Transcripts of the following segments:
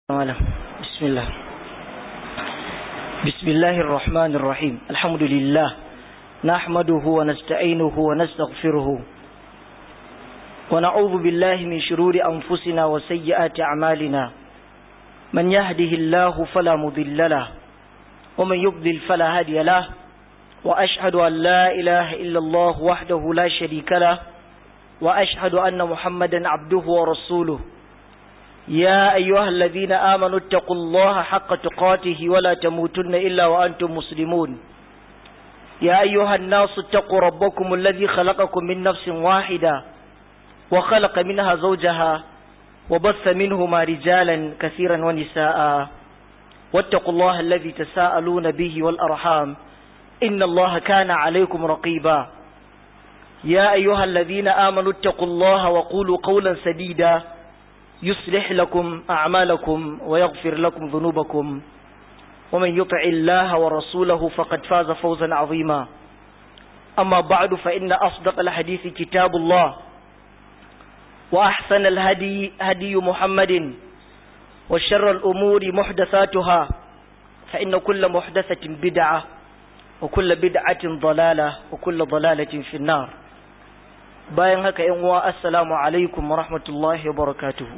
مالا بسم الله بسم الله الرحمن الرحيم الحمد لله نحمده ونستعينه ونستغفره ونعوذ بالله من شرور أنفسنا وسيئات أعمالنا من يهده الله فلا مضل له ومن يضلل فلا هادي له وأشهد أن لا إله إلا الله وحده لا شريك له وأشهد أن محمدا عبده ورسوله يا أيها الذين آمنوا اتقوا الله حق تقاته ولا تموتن إلا وأنتم مسلمون يا أيها الناس اتقوا ربكم الذي خلقكم من نفس واحدة وخلق منها زوجها وبث منهما رجالا كثيرا ونساء واتقوا الله الذي تساءلون به والأرحام إن الله كان عليكم رقيبا يا أيها الذين آمنوا اتقوا الله وقولوا قولا سديدا يصلح لكم أعمالكم ويغفر لكم ذنوبكم ومن يطع الله ورسوله فقد فاز فوزا عظيما أما بعد فإن أصدق الحديث كتاب الله وأحسن الهدي هدي محمد وشر الأمور محدثاتها فإن كل محدثة بدعة وكل بدعة ضلالة وكل ضلالة في النار bayan haka yan uwa assalamu alaikum wa rahmatullahi wa barakatuhu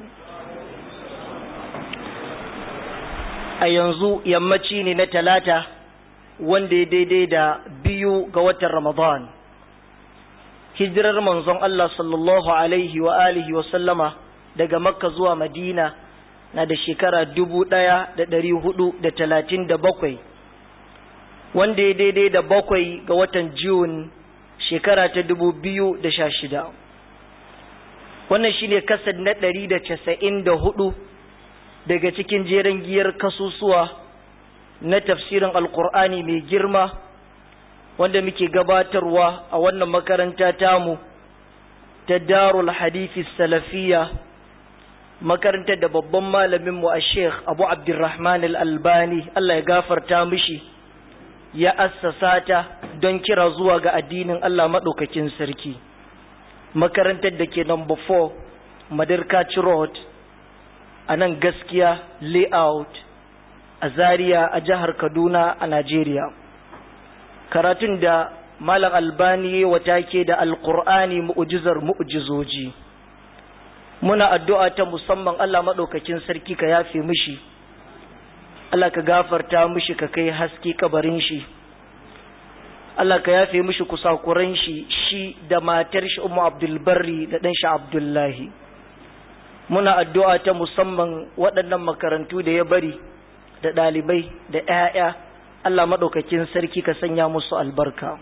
a yanzu yammaci ne na talata wanda ya daidai da biyu ga watan ramadan hijirar manzon Allah sallallahu alaihi wa alihi wa sallama daga makka zuwa madina na da shekara dubu ɗaya da ɗari hudu da talatin da bakwai wanda ya daidai da bakwai ga watan Jun shekara ta dubu biyu da sha shida wannan shine kasad na ɗari da casa'in da hudu daga cikin jeren giyar kasusuwa na tafsirin alkur'ani mai girma wanda muke gabatarwa a wannan makaranta tamu ta darul hadithi salafiya makarantar da babban malaminmu a sheikh abu abdurrahman al-albani allah ya gafarta mishi ya assasa ta don kira zuwa ga addinin Allah maɗaukakin sarki makarantar da ke number 4 madarkaci road a nan gaskiya layout a zaria a jihar kaduna a najeriya karatun da malam albani wata ke da alkur'ani mu'ujizar mu'ujizoji muna addu'a ta musamman Allah maɗaukakin sarki ka yafe mishi Allah ka gafarta mishi ka kai haske kabarin shi Allah ka yafe mishi kusakuran shi shi da matar shi Ummu Abdul Barri da dan shi Abdullahi muna addu'a ta musamman waɗannan makarantu da ya bari da ɗalibai da ƴaƴa Allah madaukakin sarki ka sanya musu albarka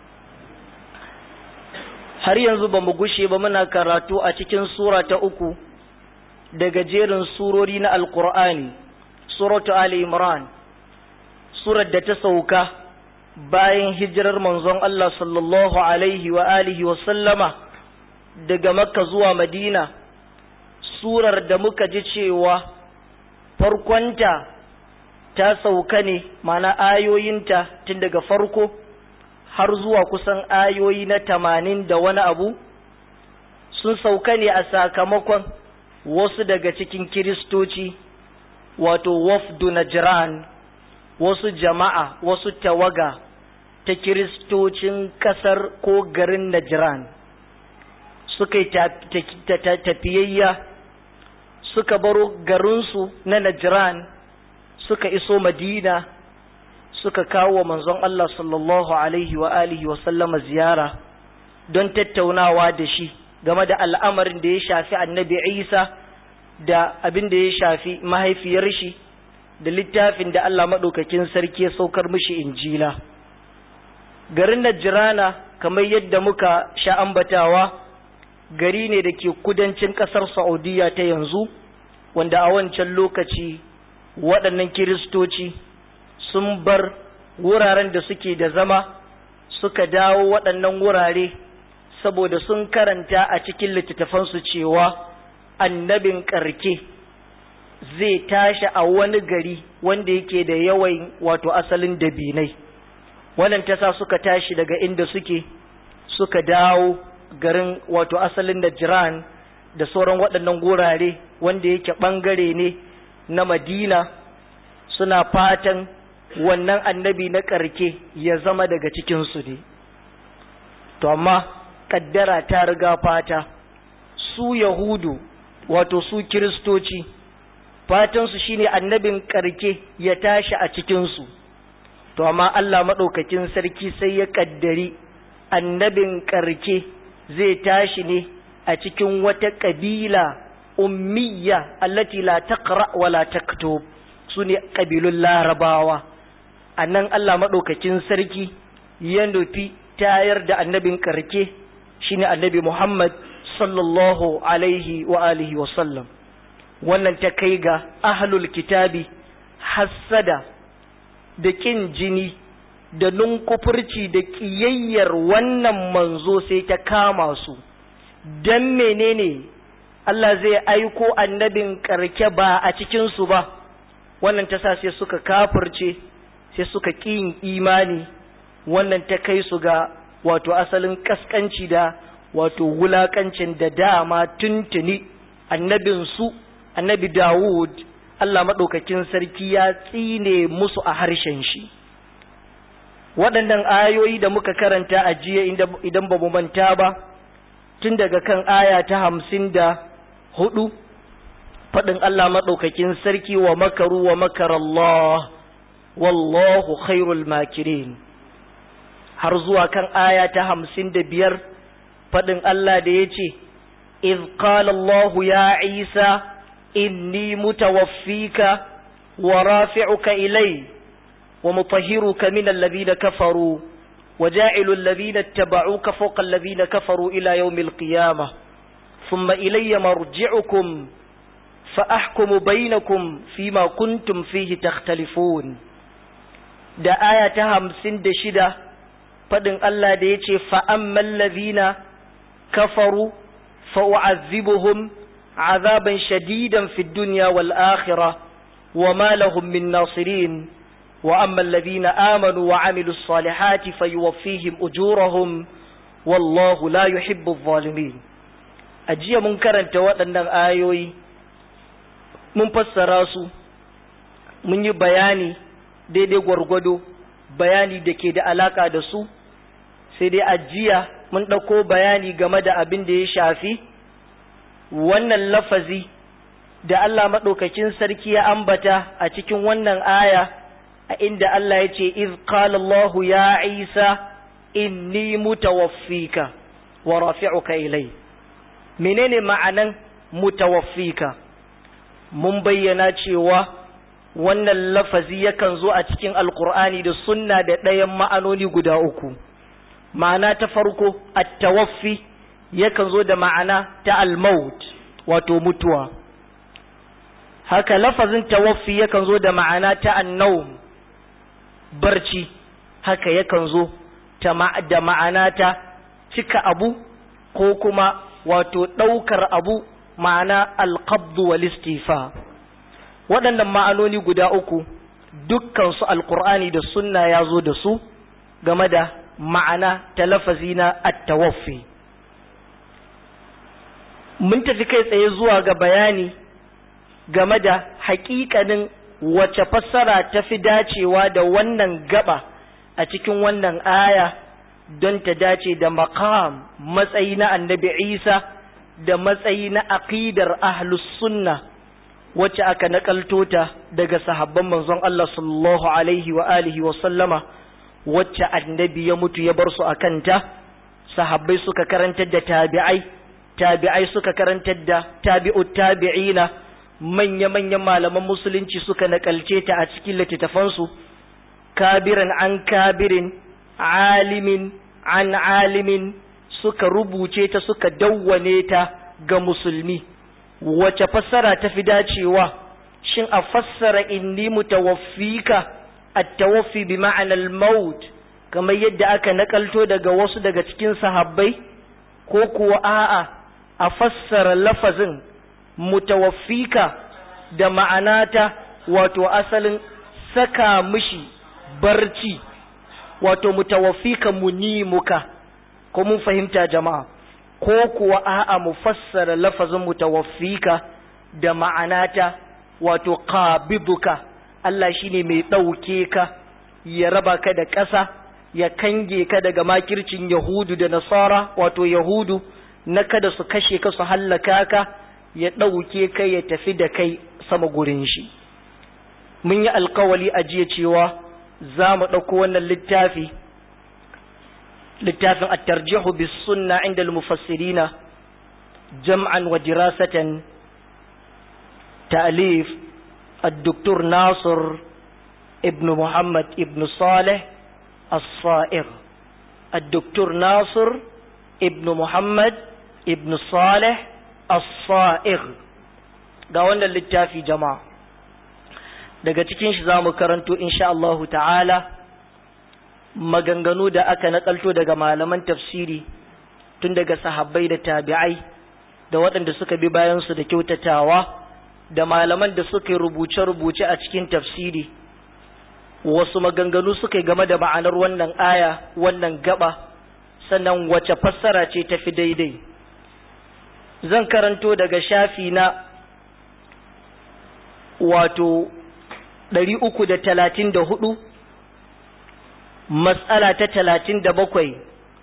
har yanzu ba mu gushe ba muna karatu a cikin sura ta uku daga jerin surori na Alƙur'ani suratu Ali Imran surar da ta sauka bayan hijirar manzon Allah sallallahu alaihi wa alihi wa sallama daga Makka zuwa Madina surar da muka ji cewa farkonta ta sauka ne mana ayoyinta tun daga farko har zuwa kusan ayoyi na tamanin da wani abu sun sauka ne a sakamakon wasu daga cikin kiristoci wato wafdu najran wasu jama'a wasu tawaga ta kiristocin kasar ko garin najran suka yi tafiyayya suka baro garinsu na najran suka iso madina suka kawo wa manzon Allah sallallahu alaihi wa alihi wa sallama ziyara don tattaunawa da shi game da al'amarin da ya shafi annabi isa da abin da ya shafi mahaifiyar shi da littafin da Allah maɗaukakin sarki ya saukar mishi injila garin Najirana kamar yadda muka sha ambatawa gari ne da ke kudancin ƙasar Saudiya ta yanzu wanda a wancan lokaci waɗannan kiristoci sun bar wuraren da suke da zama suka dawo waɗannan wurare saboda sun karanta a cikin littattafansu cewa annabin ƙarke zai tashi a wani gari wanda yake da yawan wato asalin dabinai wannan tasa suka tashi daga inda suke suka dawo garin wato asalin da jiran da sauran waɗannan gurare wanda yake ɓangare ne na madina suna fatan wannan annabi na ƙarke ya zama daga cikinsu ne to amma ƙaddara ta riga fata su yahudu wato su kiristoci fatansu shine annabin ƙarke ya tashi a cikinsu to amma Allah maɗaukakin sarki sai ya ƙaddari annabin ƙarke zai tashi ne a cikin wata ƙabila ummiya allati la taqra wa la taktub su ne ƙabilun larabawa a nan Allah maɗaukakin sarki ya nufi tayar da annabin ƙarke shine annabi Muhammad sallallahu alaihi wa alihi wa sallam wannan ta kai ga ahlul kitabi hassada da ƙin jini da nunkufurci da ƙiyayyar wannan manzo sai ta kama su don menene Allah zai aiko annabin ƙarke ba a cikinsu ba wannan ta sa sai suka kafirce sai suka ƙin imani wannan ta kai su ga wato asalin ƙasƙanci da wato wulaƙancin da dama tuntuni annabinsu annabi Dawud Allah maɗaukakin sarki ya tsine musu a harshen shi waɗannan ayoyi da muka karanta a jiya idan ba mu manta ba tun daga kan aya ta hamsin da hudu faɗin Allah maɗaukakin sarki wa makaru wa makar Allah wallahu khairul makirin har zuwa kan aya ta hamsin da biyar faɗin Allah da ya ce إذ قال الله يا عيسى إني متوفيك ورافعك إلي ومطهرك من الذين كفروا وجاعل الذين اتبعوك فوق الذين كفروا إلى يوم القيامة ثم إلي مرجعكم فأحكم بينكم فيما كنتم فيه تختلفون da aya ta hamsin da shida faɗin Allah da ya ce fa'amman lazina kafaru fa'u'azzibuhum azaban shadidan fi duniya wal akhira wa ma lahum min nasirin wa amma allazina amanu wa amilu salihati fayuwaffihim ujurahum wallahu la yuhibbu adh-dhalimin ajiya mun karanta waɗannan ayoyi mun fassara su mun yi bayani daidai gwargwado bayani da ke da alaka da su sai dai ajiya mun ɗauko bayani game da abin da ya shafi wannan lafazi da Allah maɗaukakin sarki ya ambata a cikin wannan aya a inda Allah ya ce iz qala Allah ya Isa inni mutawaffika wa rafi'uka ilai menene ma'anan mutawaffika mun bayyana cewa wannan lafazi yakan zo a cikin alkur'ani da sunna da ɗayan ma'anoni guda uku ma'ana ta farko at-tawaffi yakan zo da ma'ana ta al-maut wato mutuwa haka lafazin tawaffi yakan zo da ma'ana ta an-nawm barci haka yakan zo da ma'ana ta cika abu ko kuma wato ɗaukar abu ma'ana alƙabdu wal istifa waɗannan ma'anoni guda uku dukkansu alƙur'ani da sunna ya zo da su game da ma'ana ta lafazi na attawaffi mun tafi kai tsaye zuwa ga bayani game da haƙiƙanin wace fassara ta fi dacewa da wannan gaba a cikin wannan aya don ta dace da maqam matsayi na annabi isa da matsayi na aqidar ahlus sunna wacce aka nakalto ta daga sahabban manzon Allah sallallahu alaihi wa alihi wa sallama wacce annabi ya mutu ya bar su akan ta sahabbai suka karantar da tabi'ai tabi'ai suka karantar da tabi'ut tabi'ina manya-manyan malaman musulunci suka nakalce ta a cikin littattafansu kabiran an kabirin alimin an alimin suka rubuce ta suka dawwane ta ga musulmi wace fassara ta fi dacewa shin a fassara inni mutawaffika at-tawaffi bi ma'ana al-maut kamar yadda aka nakalto daga wasu daga cikin sahabbai ko kuwa a'a a fassara lafazin mutawaffika da ma'anata wato asalin saka mishi barci wato mutawaffika munimuka ko mun fahimta jama'a ko kuwa a'a mu fassara lafazin mutawaffika da ma'anata wato qabiduka Allah shine mai ɗauke ka ya raba ka da ƙasa ya kange ka daga makircin yahudu da nasara wato yahudu na kada su kashe ka su hallaka ka ya ɗauke ka ya tafi da kai sama gurin shi mun yi alkawali a jiya cewa za mu ɗauko wannan littafi littafin at-tarjihu bis sunna inda al-mufassirina jam'an wa dirasatan ta'lif الدكتور ناصر ابن محمد ابن صالح الصائغ الدكتور ناصر ابن محمد ابن صالح الصائغ ga wannan littafi jama'a daga cikin shi zamu karanto insha Allahu ta'ala maganganu da aka nakalto daga malaman tafsiri tun daga sahabbai da tabi'ai da waɗanda suka bi bayan su da kyautatawa da malaman da suka yi rubuce-rubuce a cikin tafsiri wasu maganganu suka yi game da ma'anar wannan aya wannan gaba sannan wace fassara ce ta fi daidai zan karanto daga shafi na wato ɗari uku da talatin da hudu matsala ta talatin da bakwai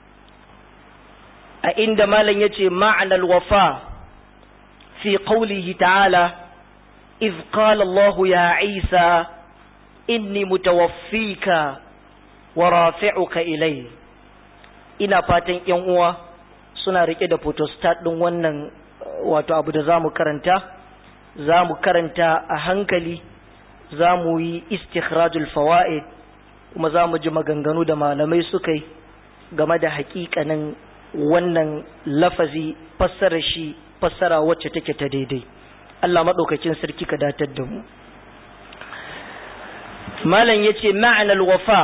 a inda malam ya ce ma'anar wafa fi ƙaulihi ta'ala إذ قال الله يا عيسى إني متوفيك ورافعك إلي ina fatan ‘yan uwa suna rike da photostat ɗin wannan wato abu da za mu karanta za mu karanta a hankali za mu yi istikhrajul fawa'id kuma za mu ji maganganu da malamai suka yi game da hakikanin wannan lafazi fassara shi fassara wacce take ta daidai Allah maɗaukakin sarki ka datar da mu. Malam ya ce ma'anar wafa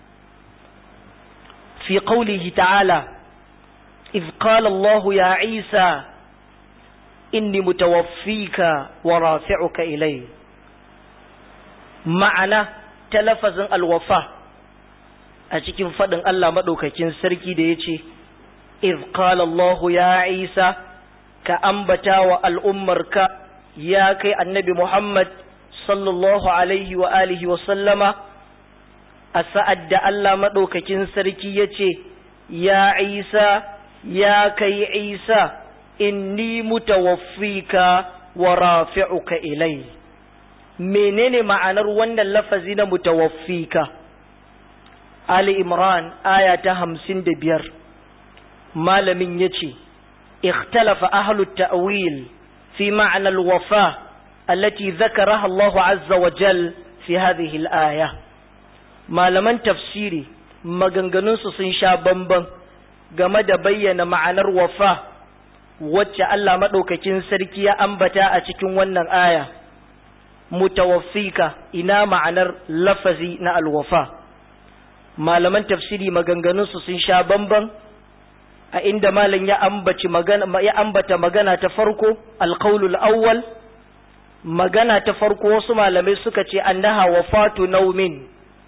fi ƙaulihi ta'ala, إذ قال الله يا عيسى إني متوفيك ورافعك إلي معنى تلفظ الوفاء أتكين فضل الله مدوككين سركي ديتي إذ قال الله يا عيسى كأنبتا والأمرك ya kai annabi Muhammad sallallahu alaihi wa alihi wa sallama a sa'ad da Allah maɗaukakin sarki ya ce, Ya Isa, ya kai Isa, inni mutawaffika wa rafi'uka ilai. Menene ma'anar wannan lafazi na mutawaffika? Ali Imran, aya ta hamsin da biyar, malamin ya ce, Ikhtalafa ahlut ta'wil في معنى الوفاة التي ذكرها الله عز وجل في هذه الآية ما لمن تفسيري maganganunsu sun sha bamban game da bayyana ma'anar wafa wacce Allah maɗaukakin sarki ya ambata a cikin wannan aya mutawaffika ina ma'anar lafazi na alwafa malaman tafsiri maganganunsu sun sha bamban a inda malam ya ambaci magana ya ambata magana ta farko alqaulul awwal magana ta farko wasu malamai suka ce annaha wafatu naumin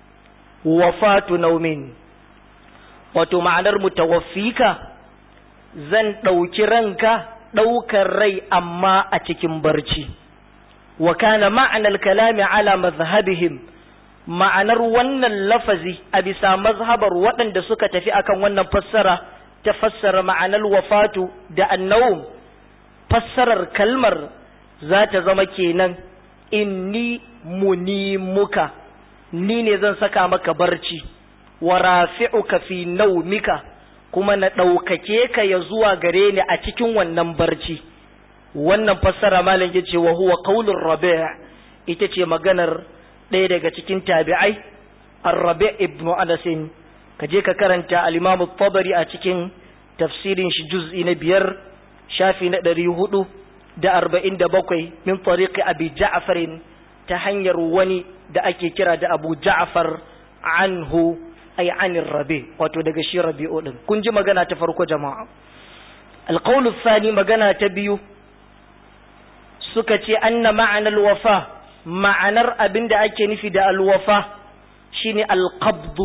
wafatu naumin wato ma'anar mutawaffika zan ɗauki ranka ɗaukar rai amma a cikin barci wa kana ma'anar kalami ala mazhabihim ma'anar wannan lafazi a bisa mazhabar waɗanda suka tafi akan wannan fassara ta fassara ma'anar wafatu da annawum fassarar kalmar za ta zama kenan inni munimuka ni ne zan saka maka barci wa rafi'uka fi naumika kuma na ɗaukake ka ya zuwa gare ni a cikin wannan barci wannan fassara malam ya ce wa huwa qaulur rabi' ita ce maganar ɗaya daga cikin tabi'ai ar-rabi' ibn anas ka je ka karanta al-imam tabari a cikin tafsirin shi juz'i na biyar shafi na ɗari hudu da arba'in da bakwai min tariqi abi ja'farin ta hanyar wani da ake kira da abu ja'far anhu ay anir rabi wato daga shi rabi'u din kun ji magana ta farko jama'a alqawlu thani magana ta biyu suka ce anna ma'anar wafa ma'anar abin da ake nufi da alwafa shine alqabdu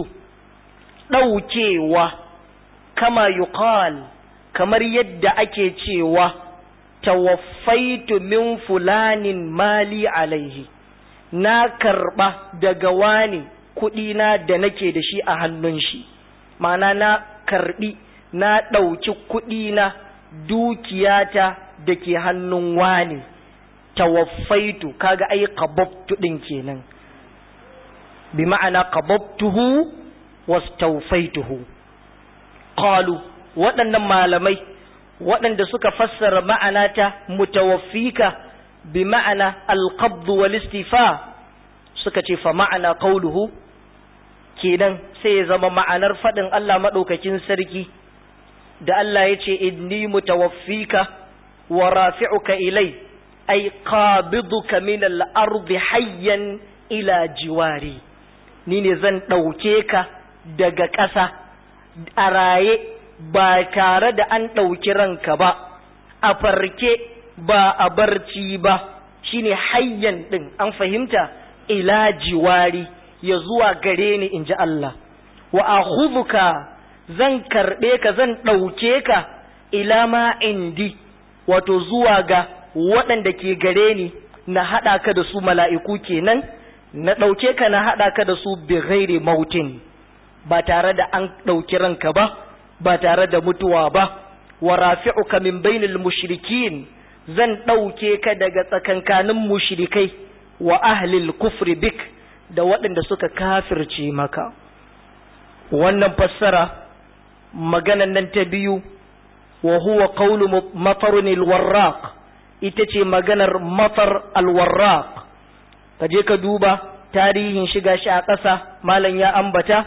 ɗaukewa kama yuqal kamar yadda ake cewa tawaffaitu min fulanin mali alaihi na karba daga wani kuɗina da nake da shi a hannun shi ma'ana na karbi na ɗauki kuɗina dukiyata da ke hannun wani tawaffaitu kaga ai qababtu din kenan bi ma'ana qababtuhu wastawfaituhu qalu waɗannan malamai waɗanda suka fassara ma'ana ta mutawaffika bi ma'ana alqabd wal istifa suka ce fa ma'ana qawluhu kenan sai ya zama ma'anar faɗin Allah maɗaukakin sarki da Allah ya ce inni mutawaffika wa rafi'uka ilai ay qabiduka min al-ardi hayyan ila jiwari ni ne zan ɗauke ka daga ƙasa a raye ba tare da an ɗauki ranka ba a farke ba a barci ba shine hayyan ɗin an fahimta ila jiwari ya zuwa gare ni in ji Allah wa akhudhuka zan karɓe ka zan ɗauke ka ila ma indi wato zuwa ga waɗanda ke gare ni na haɗa ka da su mala'iku kenan na ɗauke ka na haɗa ka da su bi ghairi mautin ba tare da an ɗauki ranka ba ba tare da mutuwa ba wa rafi'uka min bainil mushrikin zan ɗauke ka daga tsakankanin mushrikai wa ahlil kufri bik da waɗanda suka kafirce maka wannan fassara maganan nan ta biyu wa huwa qawlu matarun alwarraq ita ce maganar matar alwarraq ka je ka duba tarihin shiga shi a ƙasa malam ya ambata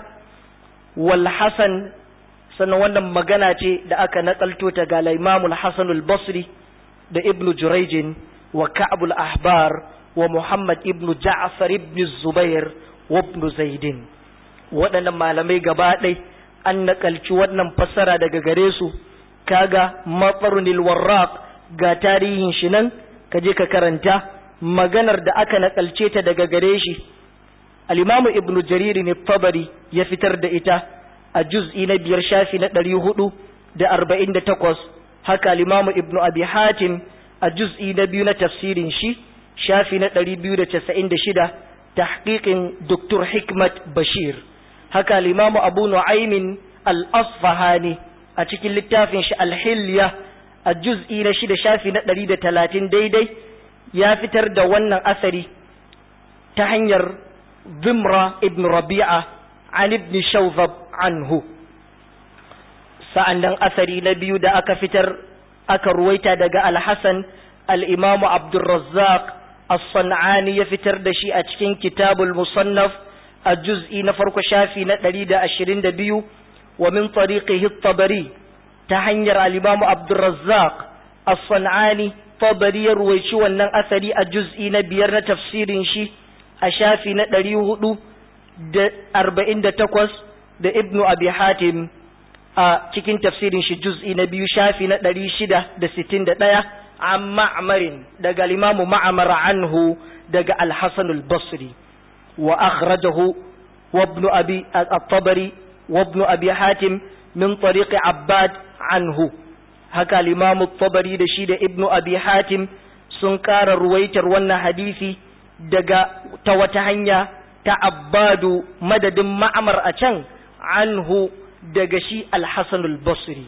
wal hasan sannan wannan magana ce da aka nakalto ta ga Imam al-Hasan al-Basri da Ibn Jurayj wa Ka'b al-Ahbar wa Muhammad ibn Ja'far ibn Zubair wa ibn Zaid waɗannan malamai gaba ɗai an nakalci wannan fassara daga gare su kaga matsarunil warraq ga tarihin shi nan ka je ka karanta maganar da aka nakalce ta daga gare shi al-Imam Ibn Jarir ne Tabari ya fitar da ita a juz'i na biyar shafi na ɗari hudu da arba'in da takwas haka limamu ibnu abi hatim a juz'i na biyu na tafsirin shi shafi na ɗari biyu da casa'in da shida tahqiqin doktor hikmat bashir haka limamu abu nu'aymin al-asfahani a cikin littafin shi al-hilya a juz'i na shida shafi na ɗari da talatin daidai ya fitar da wannan asari ta hanyar zimra ibn rabi'a an ibn shawzab anhu sa'annan asari na biyu da aka fitar aka ruwaita daga al-hasan al-imamu abdurrazzaq as-san'ani ya fitar da shi a cikin kitabul musannaf a juz'i na farko shafi na 122 wa min tariqihi at-tabari ta hanyar al-imamu abdurrazzaq as-san'ani tabari ya ruwaici wannan asari a juz'i na biyar na tafsirin shi a shafi na 400 da arba'in da takwas da ibnu abi hatim a cikin tafsirin shi juz'i na biyu shafi na ɗari shida da sittin da ɗaya an ma'amarin daga limamu ma'amara anhu daga alhassan al-basri wa akhrajahu wa ibnu abi at-tabari wa ibnu abi hatim min tariqi abbad anhu haka limamu tabari da shi da ibnu abi hatim sun ƙara ruwaitar wannan hadisi daga ta wata hanya ta abbadu madadin ma'amar a can anhu daga shi alhassan al-basri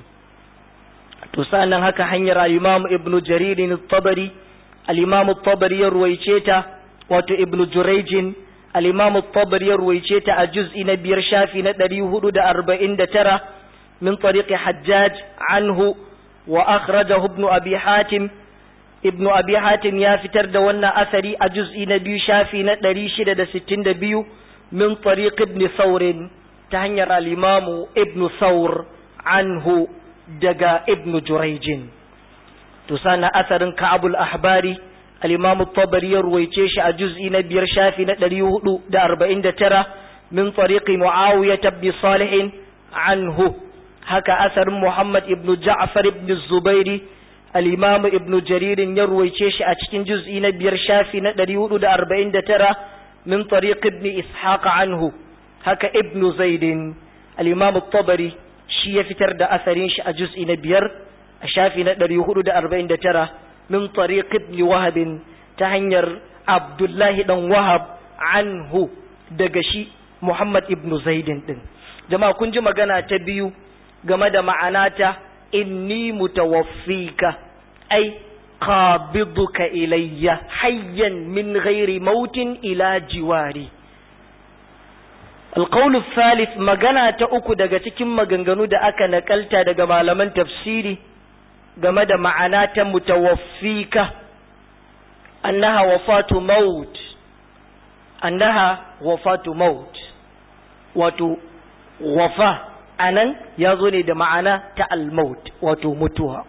to sanan haka hanyar al-imam ibnu jaririn tabari al-imam tabari ya ruwaice ta wato ibnu jurayjin al-imam tabari ya ruwaice ta a juz'i na biyar shafi na 449 min tariqi hajjaj anhu wa akhrajahu ibnu abi hatim ibnu abi hatim ya fitar da wannan asari a juz'i na biyu shafi na ɗari shida da sittin da biyu min tariq ibn saurin ta hanyar alimamu ibn saur anhu daga ibn jurayjin to sana asarin ka'abul ahbari alimamu tabari ya ruwaice shi a juz'i na biyar shafi na ɗari hudu da arba'in da tara min tariqi muawiya ibn salihin anhu haka asarin muhammad ibn ja'far ibn zubairi al'imamu ibn jaririn ya ruwaice shi a cikin juz'i na biyar shafi na ɗari hudu da arba'in da tara min tariq ibn ishaq anhu haka ibn zaidin al'imamu tabari shi ya fitar da asarin shi a juz'i na biyar a shafi na ɗari hudu da arba'in da tara min tariq ibn wahab ta hanyar abdullahi dan wahab anhu daga shi muhammad ibn zaidin din jama'a kun ji magana ta biyu game da ma'anata inni mutawaffika ai qabiduka ilayya hayyan min ghairi mautin ila jiwari القول الثالث magana ta uku daga cikin maganganu da aka nakalta daga malaman tafsiri game da ma'ana ta mutawaffika annaha wafatu maut annaha wafatu maut wato wafa anan ya zo ne da ma'ana ta al-maut wato mutuwa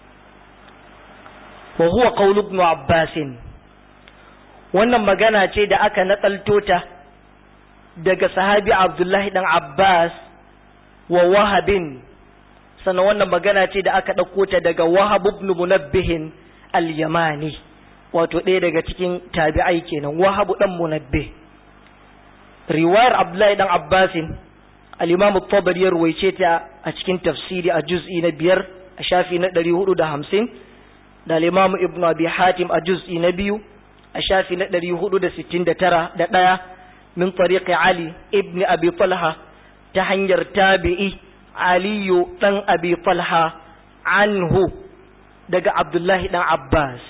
wa huwa qawlu ibn abbas wannan magana ce da aka nakalto ta daga sahabi abdullahi dan abbas wa wahabin sannan wannan magana ce da aka ɗauko ta daga wahab ibn munabbihin al-yamani wato ɗaya daga cikin tabi'ai kenan wahabu dan munabbih riwayar abdullahi dan abbasin al-imam at-tabari ya ruwaice ta a cikin tafsiri a juz'i na biyar a shafi na 450 da al-imam ibn abi hatim a juz'i na biyu a shafi na 469 da ɗaya min tariqi ali ibn abi talha ta hanyar tabi'i aliyu dan abi talha anhu daga abdullahi dan abbas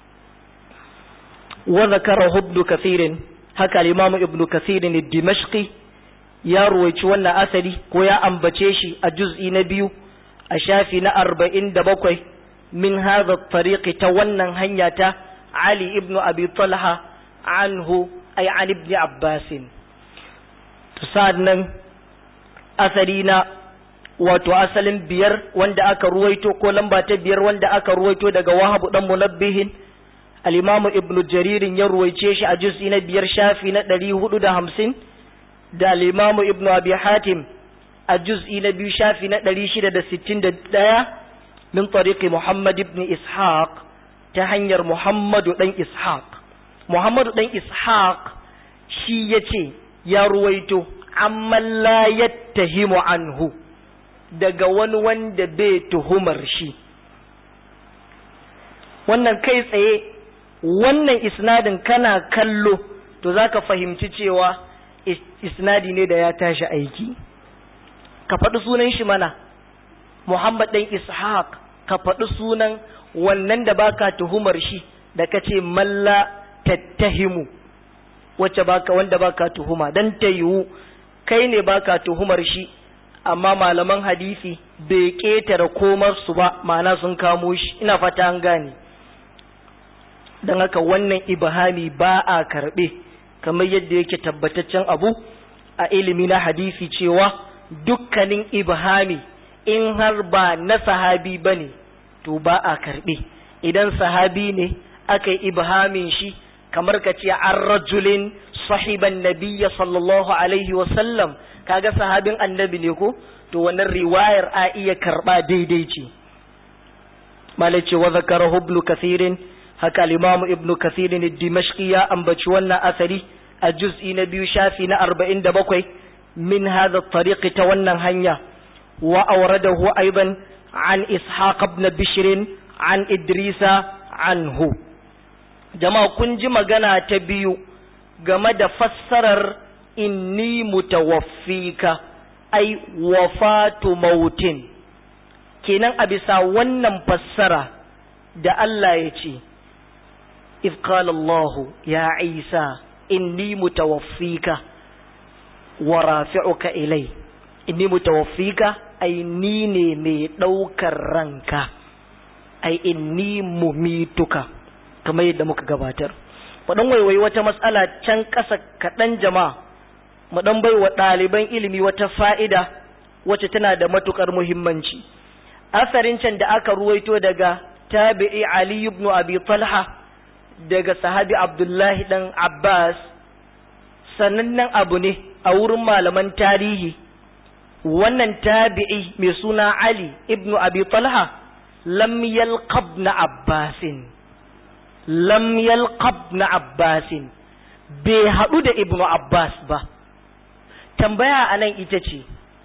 wa zakarahu ibn kathirin haka al-imam ibn kathirin ad-dimashqi ya ruwaici wannan asali ko ya ambace shi a juz'i na biyu a shafi na arba'in da bakwai min hadha tariqi ta wannan hanya ta Ali ibn Abi Talha anhu ay an ibn Abbas to nan asali na wato asalin biyar wanda aka ruwaito ko lamba ta biyar wanda aka ruwaito daga Wahab dan Munabbihin al-Imam Ibn Jarir ya ruwaice shi a juz'i na biyar shafi na 450 da al-Imam Ibn Abi Hatim a juz'i na biyu shafi na 661 min tariqi Muhammad ibn Ishaq ta hanyar Muhammadu dan Ishaq Muhammadu dan Ishaq shi yace ya ruwaito amma la yattahimu anhu daga wani wanda bai tuhumar shi wannan kai tsaye wannan isnadin kana kallo to zaka fahimci cewa isnadi ne da ya tashi aiki ka faɗi sunan shi mana Muhammad ɗan Ishaq ka faɗi sunan wannan da baka tuhumar shi da kace malla tattahimu wacce baka wanda baka tuhuma dan ta yiwu kai ne baka tuhumar shi amma malaman hadisi bai ƙetare komar su ba ma'ana sun kamo shi ina fata an gane don haka wannan ibhami ba a karɓe kamar yadda yake tabbataccen abu a ilimi na hadisi cewa dukkanin ibhami in har ba na sahabi ba ne to ba a karɓe idan sahabi ne aka yi ibhamin shi kamar ka ce an rajulin sahiban nabiyya sallallahu alaihi wasallam kaga sahabin annabi ne ko to wannan riwayar a iya karɓa daidai ce malace wa zakarahu ibn kathirin haka al-imam ibn kathirin ad-dimashqi ya ambaci wannan asari a juz'i na biyu shafi na 47 min hadha at-tariq ta wannan hanya wa awradahu aidan an ishaq ibn bishr an idrisa anhu jama'a kun ji magana ta biyu game da fassarar inni mutawaffika ai wafatu mautin kenan a bisa wannan fassara da Allah ya ce if qala Allah ya Isa inni mutawaffika wa rafi'uka ilai inni mutawaffika ai ni ne mai ɗaukar ranka ai inni mumituka kamar yadda muka gabatar waɗan waiwai wata matsala can ƙasa kaɗan jama'a mu ɗan bai wa ɗaliban ilimi wata fa'ida wacce tana da matuƙar muhimmanci asarin can da aka ruwaito daga tabi'i Ali ibn Abi Talha daga sahabi Abdullahi dan Abbas sanannen abu ne a wurin malaman tarihi wannan tabi'i mai suna Ali ibn Abi Talha lam yalqab na Abbasin lam yalqab na Abbasin bai haɗu da ibn Abbas ba tambaya anan ita ce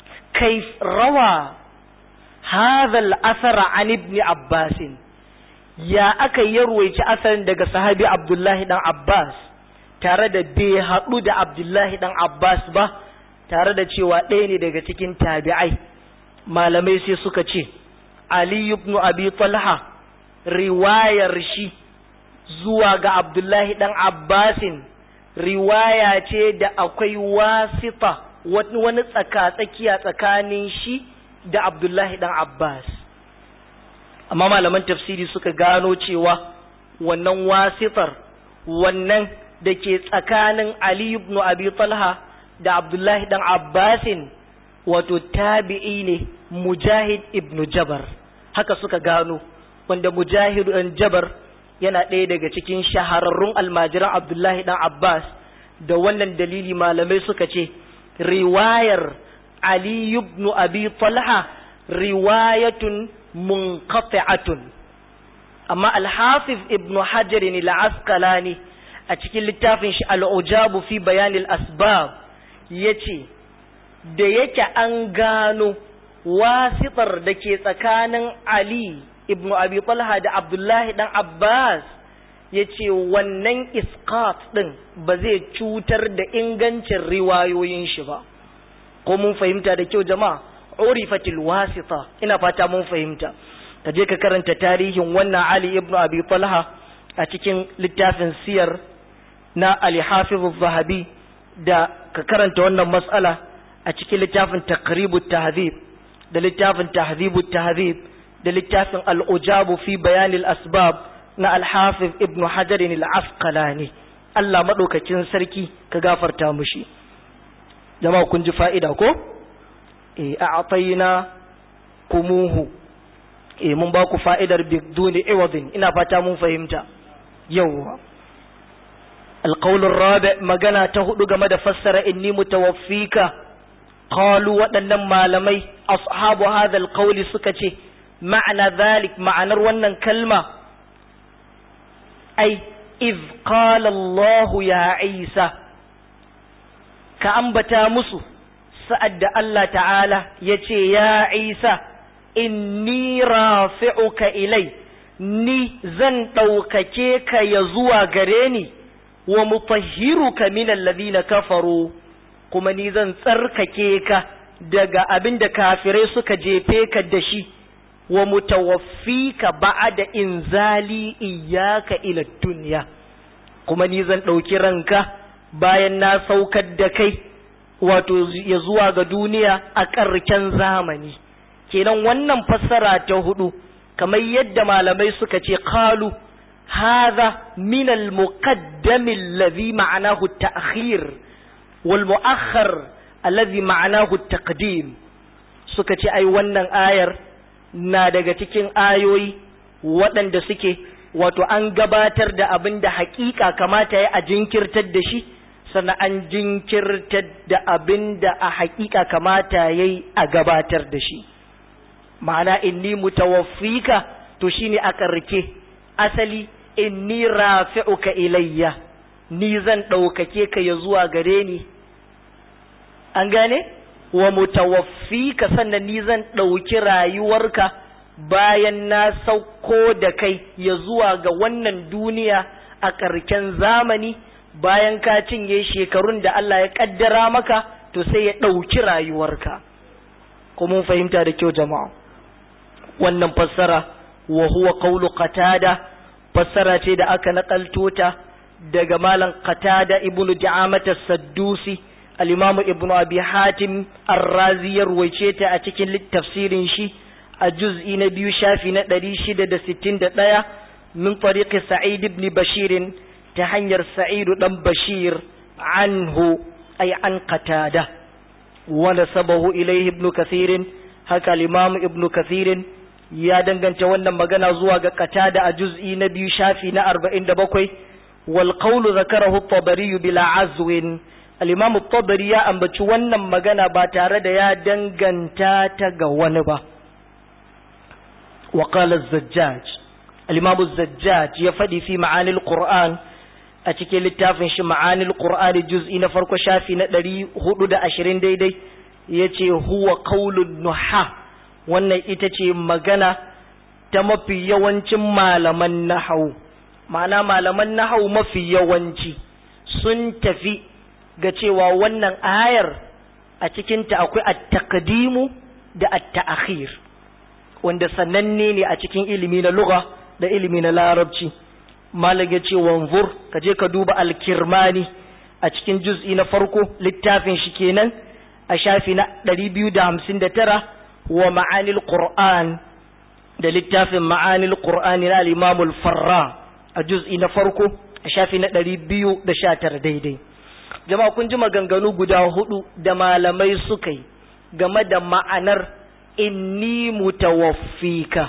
kai rawa hadha al-athar an ibn Abbas ya aka yi ruwaici asalin daga sahabi abdullahi dan abbas tare da bai haɗu da abdullahi dan abbas ba tare da cewa ɗaya ne daga cikin tabi'ai malamai sai suka ce ali ibn abi talha riwayar shi zuwa ga abdullahi dan abbasin riwaya ce da akwai wasita wani tsaka-tsakiya tsakanin shi da abdullahi dan abbas amma malaman tafsiri suka gano cewa wannan wasitar wannan da ke tsakanin Ali ibn Abi Talha da Abdullahi dan Abbasin wato tabi'i ne Mujahid ibn Jabar haka suka gano wanda Mujahid ibn Jabar yana ɗaya daga cikin shahararrun almajiran Abdullahi dan Abbas da wannan dalili malamai suka ce riwayar Ali ibn Abi Talha riwayatun munqati'atun amma al-hafiz ibn hajar al-asqalani a cikin littafin shi al-ujabu fi bayan al-asbab yace da yake an gano wasitar da ke tsakanin ali ibn abi talha da abdullahi dan abbas yace wannan isqat din ba zai cutar da ingancin riwayoyin shi ba ko mun fahimta da kyau jama'a urifatil wasita ina fata mun fahimta ka je ka karanta tarihin wannan Ali ibn Abi Talha a cikin littafin siyar na Ali Hafiz zahabi da ka karanta wannan mas'ala a cikin littafin Taqribut Tahdhib da littafin Tahdhibut Tahdhib da littafin Al-Ujab fi Bayan al-Asbab na Al-Hafiz Ibn Hajar al-Asqalani Allah madaukakin sarki ka gafarta mushi jama'a kun ji fa'ida ko e a'tayna kumuhu e mun ba ku fa'idar biduni iwadin ina fata mun fahimta yawwa القول الرابع magana ta hudu game da fassara inni mutawaffika qalu waɗannan malamai ashabu hadha alqawl suka ce ma'ana dhalik ma'anar wannan kalma ai iz qala Allah ya Isa ka ambata musu sa'ad da Allah ta'ala ya ce, Ya Isa, inni rafi'uka ilai, ni zan ɗaukake ka ya zuwa gare ni, wa mutahhiruka minal ladina kafaru, kuma ni zan tsarkake ka daga abin da kafirai suka jefe ka da shi, wa mutawaffika ba'ada inzali iyaka ila duniya, kuma ni zan ɗauki ranka bayan na saukar da kai. wato ya zuwa ga duniya a ƙarken zamani kenan wannan fassara ta hudu kamar yadda malamai suka ce qalu hadha min al-muqaddam alladhi ma'anahu at-ta'khir wal mu'akhkhar alladhi ma'anahu at-taqdim suka ce ai wannan ayar na daga cikin ayoyi waɗanda suke wato an gabatar da abin da haƙiƙa kamata ya a jinkirtar da shi sannan an jinkirtar da abin da a haƙiƙa kamata ya yi a gabatar da shi ma'ana inni mutawaffika to shine a ƙarke asali inni rafi'uka ilayya ni zan ɗaukake ka ya zuwa gare ni an gane wa mutawaffika sannan ni zan ɗauki rayuwarka bayan na sauko da kai ya zuwa ga wannan duniya a ƙarken zamani bayan ka cinye shekarun da Allah ya kaddara maka to sai ya ɗauki rayuwarka ko mun fahimta da kyau jama'a wannan fassara wa huwa qawlu qatada fassara ce da aka nakalto ta daga malam qatada ibnu da'amat as-saddusi al-imam ibnu abi hatim ar-razi ya ruwaice ta a cikin tafsirin shi a juz'i na biyu shafi na 661 min tariqi sa'id ibn bashirin ta hanyar sa'idu ɗan bashir anhu ay an qatada wa nasabahu ilayhi ibn kathirin haka al-imam ibn kathirin ya danganta wannan magana zuwa ga qatada a juz'i na biyu shafi na 47 wal qawlu zakarahu at-tabari bila azwin al-imam at-tabari ya ambaci wannan magana ba tare da ya danganta ta ga wani ba wa qala az-zajjaj al-imam az-zajjaj ya fadi fi ma'ani al-qur'an a cikin littafin shi ma'anil qur'ani juz'i na farko shafi na ɗari hudu da ashirin daidai ya ce huwa qaulun nuha wannan ita ce magana ta mafi yawancin malaman nahau ma'ana malaman nahau mafi yawanci sun tafi ga cewa wannan ayar a cikinta akwai at-taqdimu da at-ta'khir wanda sananne ne a cikin ilimi na lugha da ilimi na larabci malam ya ce wanzur ka je ka duba al-kirmani a cikin juz'i na farko littafin shi kenan a shafi na 259 wa ma'anil qur'an da littafin ma'anil qur'ani na al-imam al-farra a juz'i na farko a shafi na 219 daidai jama'a kun ji maganganu guda hudu da malamai suka yi game da ma'anar inni mutawaffika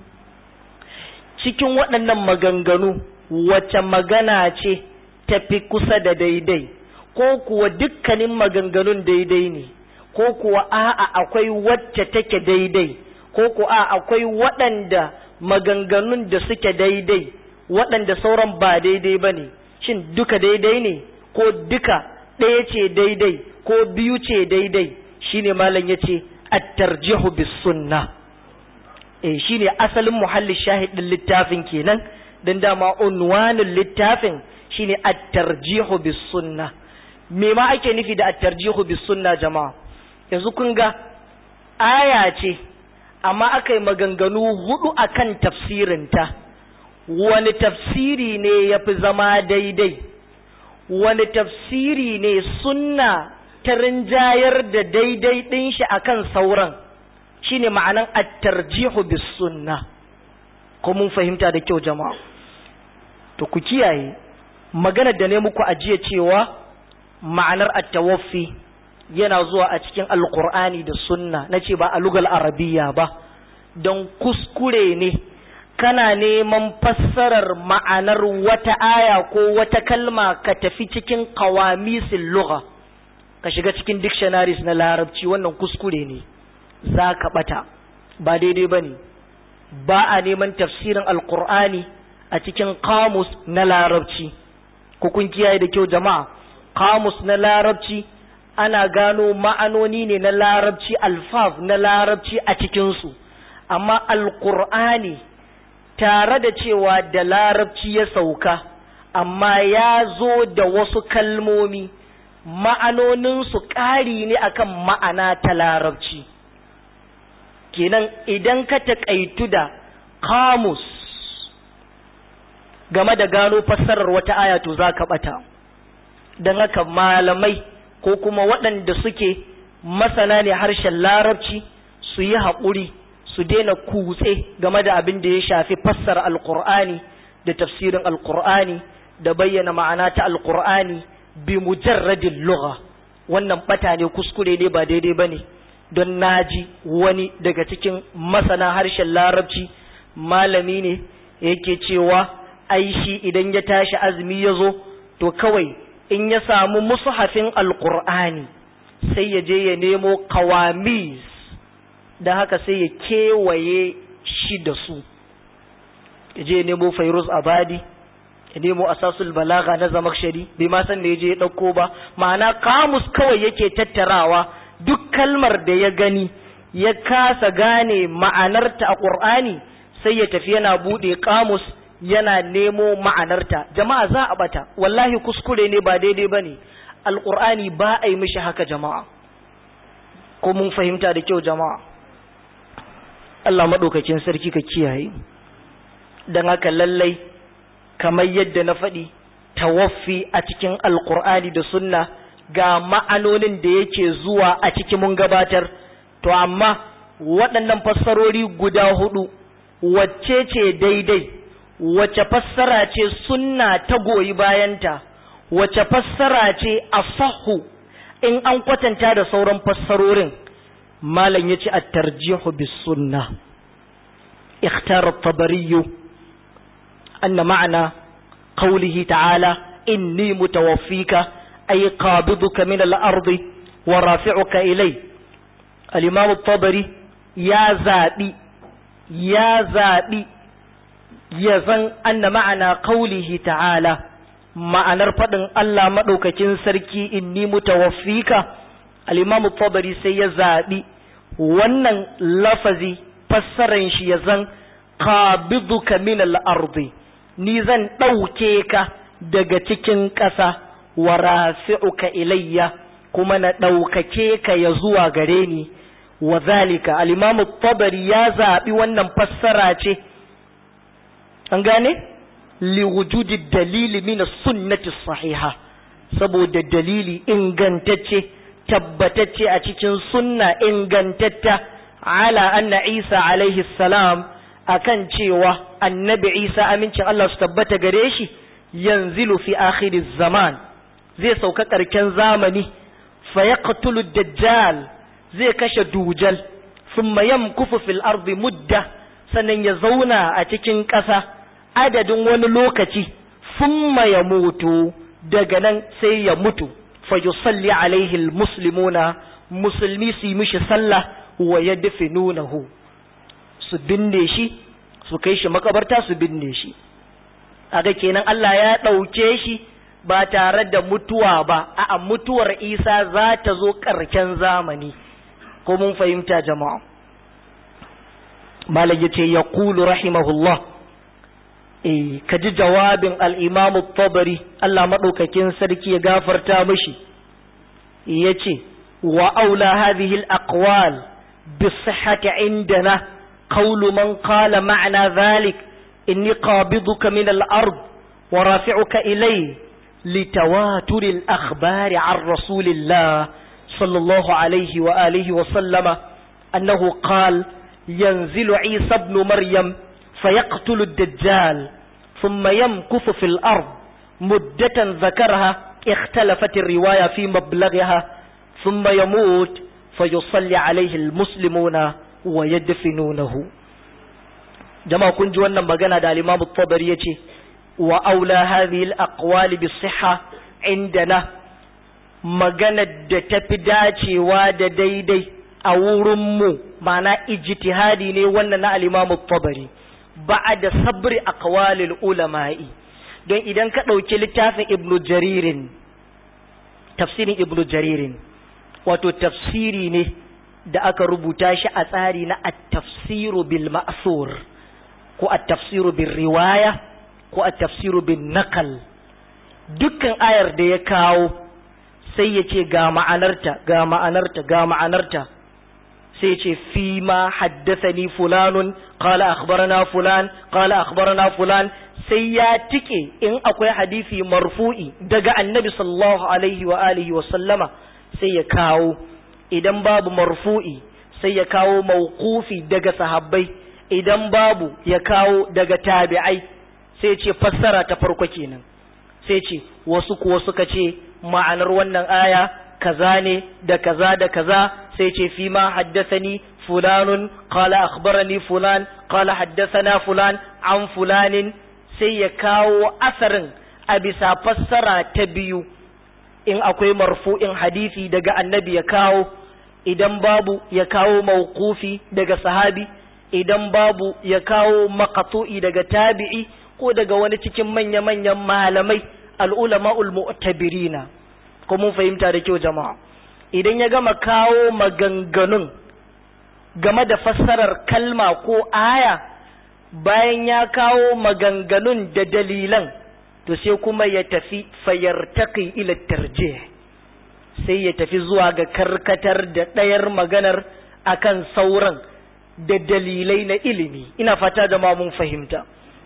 cikin waɗannan maganganu wace magana ce tafi kusa da daidai ko kuwa dukkanin maganganun daidai ne ko kuwa a'a akwai wacce take daidai ko kuwa a'a akwai waɗanda maganganun da suke daidai waɗanda sauran ba daidai ba ne shin duka daidai ne ko duka ɗaya ce daidai ko biyu ce daidai shine malam ya ce at-tarjihu bis sunna eh shine asalin muhalli shahid din littafin kenan dan dama unwanul littafin shine at-tarjihu bis sunna me ma ake nufi da at-tarjihu bis sunna jama'a yanzu kun ga aya ce amma aka yi maganganu hudu akan tafsirinta wani tafsiri ne ya fi zama daidai wani tafsiri ne sunna ta rinjayar da daidai ɗin shi akan sauran shine ma'anan at-tarjihu bis sunna ko mun fahimta da kyau jama'a to ku kiyaye magana da ne muku ajiye cewa ma'anar at-tawaffi yana zuwa a cikin alqur'ani da sunna nace ba a lugal arabiya ba don kuskure ne kana neman fassarar ma'anar wata aya ko wata kalma ka tafi cikin qawamisil lugha ka shiga cikin dictionaries na larabci wannan kuskure ne za ka ɓata ba daidai ba ne ba a neman tafsirin alkur'ani a cikin kamus na larabci kun kiyaye da kyau jama'a kamus na larabci ana gano ma'anoni ne na larabci alfaf na larabci a cikinsu amma alkur'ani tare da cewa da larabci ya sauka amma ya zo da wasu kalmomi ma'anoninsu ƙari ne akan ma'ana ta larabci kenan idan ka taƙaitu da kamus game da gano fassarar wata aya to za ka ɓata don haka malamai ko kuma waɗanda suke masana ne harshen larabci su yi haƙuri su daina kutse game da abin da ya shafi fassara alƙur'ani da tafsirin alƙur'ani da bayyana ma'ana ta alƙur'ani bi mujarradin lugha wannan ɓata ne kuskure ne ba daidai ba ne don naji wani daga cikin masana harshen larabci malami ne yake cewa ai shi idan ya tashi azumi ya zo to kawai in ya samu mushafin alkur'ani sai ya je ya nemo kawamis da haka sai ya kewaye shi da su ya je ya nemo fairuz abadi ya nemo asasul balaga na zamakshari bai ma san da ya je ya ɗauko ba ma'ana kamus kawai yake tattarawa duk kalmar da ya gani ya kasa gane ma'anarta a ƙur'ani sai ya tafi yana buɗe kamus yana nemo ma'anarta jama'a za a bata wallahi kuskure ne ba daidai ba ne alƙur'ani ba a yi mishi haka jama'a ko mun fahimta da kyau jama'a Allah maɗaukakin sarki ka kiyaye don haka lallai kamar yadda na faɗi tawaffi a cikin alƙur'ani da sunna ga ma'anonin da yake zuwa a ciki mun gabatar to amma waɗannan fassarori guda hudu wacce ce daidai wace fassara ce sunna ta goyi bayanta wace fassara ce asahu in an kwatanta da sauran fassarorin malam ya ce at-tarjihu bis sunna ikhtara at-tabari anna ma'ana qawlihi ta'ala inni mutawaffika أي قابضك من الأرض ورافعك إلي الإمام الطبري يا زادي يا زادي يزن أن معنى قوله تعالى معنى رفضن الله مدوككين سركي إني متوفيك الإمام الطبري سيزادي wannan lafazi fassaran shi ya zan qabiduka min al-ardi ni zan ɗauke ka daga cikin ƙasa wa rafi'uka ilayya kuma na ɗaukake ka ya zuwa gare ni wa zalika al-imamu tabari ya zaɓi wannan fassara ce an gane li wujudi dalili min sunnati sahiha saboda dalili ingantacce tabbatacce a cikin sunna ingantatta ala anna isa alaihi salam akan cewa annabi isa amincin Allah su tabbata gare shi yanzilu fi akhiriz zaman zai sauka karken zamani fa yaqtulu dajjal zai kashe dujal thumma yamkufu fil ardi mudda sannan ya zauna a cikin ƙasa adadin wani lokaci thumma ya mutu daga nan sai ya mutu fa yusalli alaihi almuslimuna musulmi su yi mishi sallah wa yadfinunahu su binne shi su kai shi makabarta su binne shi aga kenan Allah ya ɗauke shi ba tare da mutuwa ba a mutuwar Isa za ta zo ƙarken zamani ko mun fahimta jama'a malam yace ya kulu rahimahullah eh kaji jawabin al-Imam tabari Allah madaukakin sarki ya gafarta mishi yace wa aula hadhihi al-aqwal بالصحة عندنا قول من قال معنى ذلك إني قابضك من الأرض ورافعك إلي لتواتر الأخبار عن رسول الله صلى الله عليه وآله وسلم أنه قال ينزل عيسى ابن مريم فيقتل الدجال ثم يمكث في الأرض مدة ذكرها اختلفت الرواية في مبلغها ثم يموت فيصلي عليه المسلمون ويدفنونه جماعة كنت وانا مغانا دا الإمام الطبري يتي وأولى هذه الأقوال بالصحة عندنا مغانا دا تفداتي وادا ديدي أورمو معنى اجتهادي ني وانا نا الإمام الطبري بعد صبر أقوال العلماء don idan ka ɗauki littafin ibnu jaririn tafsirin ibnu jaririn wato tafsiri ne da aka rubuta shi a tsari na at-tafsiru bil ma'thur ko at-tafsiru bil riwaya ko at-tafsiru bin naqal dukkan ayar da ya kawo sai ya ce ga ma'anarta ga ma'anarta ga ma'anarta sai ce fi ma haddathani fulanun qala akhbarana fulan qala akhbarana fulan sai ya tike in akwai hadisi marfu'i daga annabi sallallahu alaihi wa alihi wa sallama sai ya kawo idan babu marfu'i sai ya kawo mauqufi daga sahabbai idan babu ya kawo daga tabi'ai sai ce fassara ta farko kenan sai ce wasu kuwa suka ce ma'anar wannan aya kaza ne da kaza da kaza sai ce fi ma haddathani fulanun qala akhbarani fulan qala haddathana fulan an fulanin sai ya kawo asarin a bisa fassara ta biyu in akwai marfu'in hadisi daga annabi ya kawo idan babu ya kawo mauqufi daga sahabi idan babu ya kawo maqtu'i daga tabi'i ko daga wani cikin manya-manyan malamai al'ulama'ul mu'tabirina ko mun fahimta da kyau jama'a idan ya gama kawo maganganun game da fassarar kalma ko aya bayan ya kawo maganganun da dalilan to sai kuma ya tafi fayartaki ila tarjih sai ya tafi zuwa ga karkatar da ɗayar maganar akan sauran da dalilai na ilimi ina fata da ma mun fahimta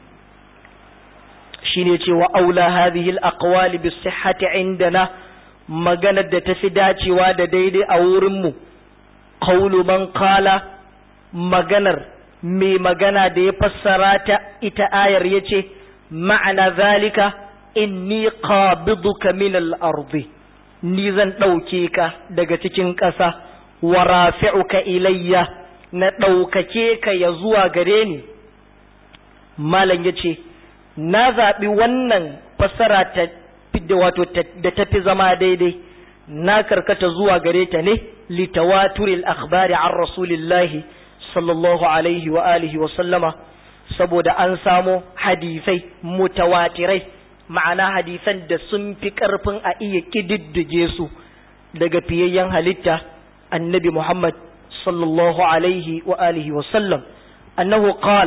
shine cewa aula hadhihi al-aqwali bis sihhati indana maganar da tafi dacewa da daidai a wurin mu qawlu man qala maganar mai magana da ya fassara ta ita ayar yace ma'ana zalika inni qabiduka min al-ardi ni zan ɗauke ka daga cikin ƙasa wa rafi'uka ilayya na ɗaukake ka ya zuwa gare ni malam yace na zaɓi wannan fassara ta da wato da tafi zama daidai na karkata zuwa gare ta ne litawaturil akhbari an rasulillahi sallallahu alaihi wa alihi wa sallama saboda an samo hadisai mutawatirai ma'ana hadisan da sun fi ƙarfin a iya ƙididdige su daga fiyayyen halitta annabi Muhammad sallallahu alaihi wa alihi wa sallam annahu qal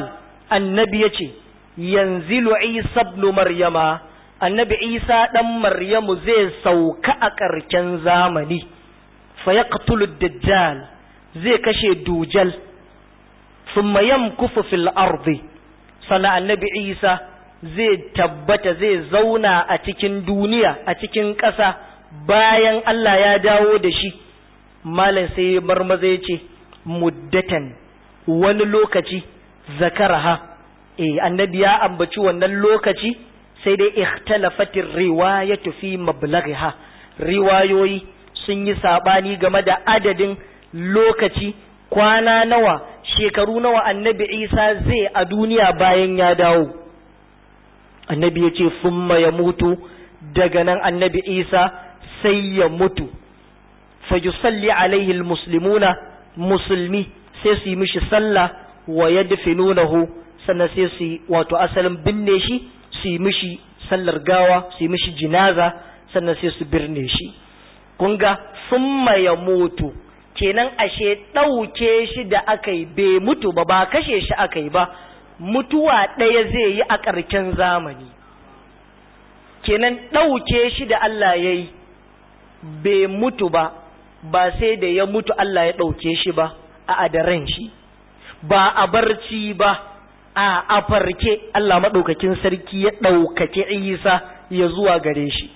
annabi ya ce yanzilu isa ibn maryama annabi isa ɗan maryamu zai sauka a ƙarshen zamani fa yaqtulu dajjal zai kashe dujal thumma yamkufu fil ardi sana annabi isa zai tabbata zai zauna a cikin duniya a cikin ƙasa bayan Allah ya dawo da shi malam sai marmaza ya ce muddatan wani lokaci zakaraha eh annabi ya ambaci wannan lokaci sai dai ikhtalafatir riwayatu fi mablaghiha riwayoyi sun yi sabani game da adadin lokaci kwana nawa shekaru nawa annabi Isa zai a duniya bayan ya dawo annabi ya ce summa ya mutu daga nan annabi Isa sai ya mutu fa yusalli alaihi almuslimuna musulmi sai su yi mishi sallah wa yadfinunahu sannan sai su wato asalin binne shi su yi mishi sallar gawa su yi mishi jinaza sannan sai su birne shi kun ga summa ya mutu kenan ashe ɗauke shi da aka yi bai mutu ba ba kashe shi aka yi ba mutuwa ɗaya zai yi a ƙarshen zamani kenan ɗauke shi da Allah ya yi bai mutu ba ba sai da ya mutu Allah ya ɗauke shi ba a adaran shi ba a barci ba a a farke Allah maɗaukakin sarki ya ɗaukake Isa ya zuwa gare shi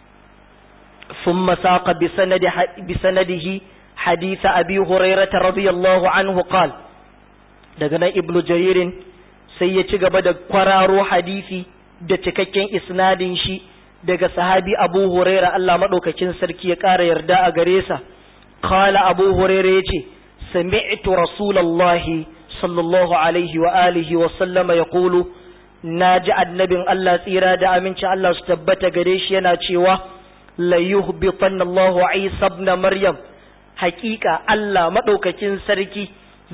ثم ساق بسند بسنده حديث أبي هريرة رضي الله عنه قال دغنا ابن جرير sai ya ci gaba da kwararo hadisi da cikakken isnadin shi daga sahabi Abu Huraira Allah madaukakin sarki ya ƙara yarda a gare sa qala Abu Huraira yace sami'tu Rasulullahi sallallahu alaihi wa alihi wa sallama yaqulu naji annabin Allah tsira da aminci Allah su tabbata gare shi yana cewa la yuhbitanna Allahu Isa ibn Maryam hakika Allah madaukakin sarki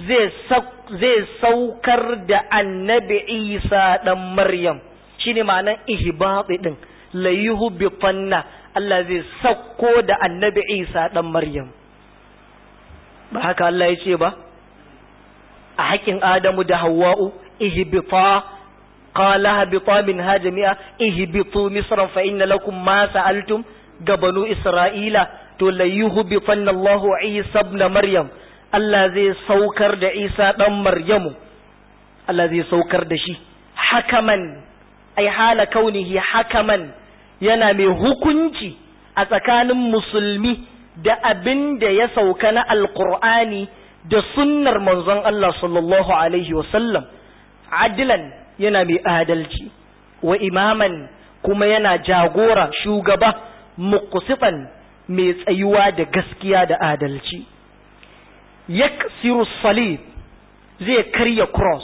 zai saukar da annabi Isa dan Maryam shine ma'anar ihbati din la yuhbitanna Allah zai sauko da annabi Isa dan Maryam ba haka Allah ya ce ba a haƙin Adamu da Hawwa'u ihbita qala habita minha jami'a ihbitu misran fa inna lakum ma sa'altum ga banu Isra'ila to la yuhbitanna Allahu Isa ibn Maryam Allah zai saukar da Isa dan Maryamu Allah zai saukar da shi hakaman ai hala kaunihi hakaman yana mai hukunci a tsakanin musulmi da abin da ya sauka na alqur'ani da sunnar manzon Allah sallallahu alaihi wasallam adilan yana mai adalci wa imaman kuma yana jagora shugaba muqsitan mai tsayuwa da gaskiya da adalci yaksiru salib zai karya cross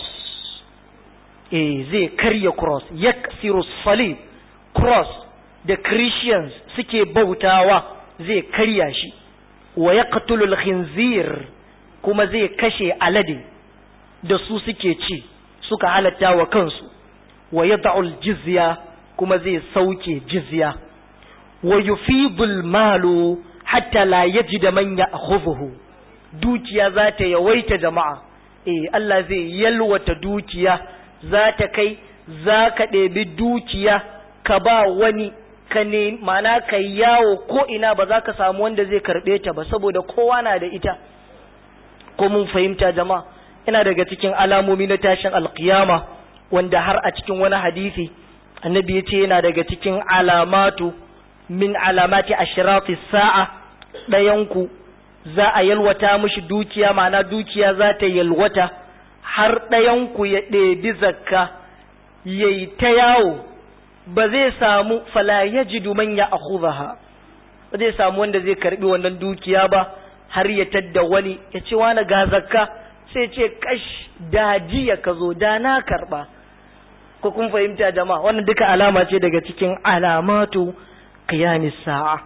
eh zai karya cross yaksiru salib cross da christians suke bautawa zai karya shi wa yaqtulul khinzir kuma zai kashe alade da su suke ci suka halatta wa kansu wa yad'ul jizya kuma zai sauke jizya wa yufidul malu hatta la yajida man ya'khudhuhu dukiya za ta yawaita jama'a eh Allah zai yalwata dukiya za ta kai za ka ɗebi dukiya ka ba wani ka ne mana ka yawo ko ina ba za ka samu wanda zai karɓe ta ba saboda kowa na da ita ko mun fahimta jama'a ina daga cikin alamomi na tashin alkiyama wanda har a cikin wani hadisi annabi ya ce yana daga cikin alamatu min alamati ashirati sa'a ɗayanku za a yalwata mishi dukiya ma'ana dukiya za ta yalwata har ɗayanku ya ɗebi zakka ya yi ta yawo ba zai samu fala ya ji man ya akhudha ba zai samu wanda zai karbi wannan dukiya ba har ya tadda wani ya ce wani ga zakka sai ce kash da jiya ka zo da na karba ko kun fahimta jama'a wannan duka alama ce daga cikin alamatu qiyamis sa'a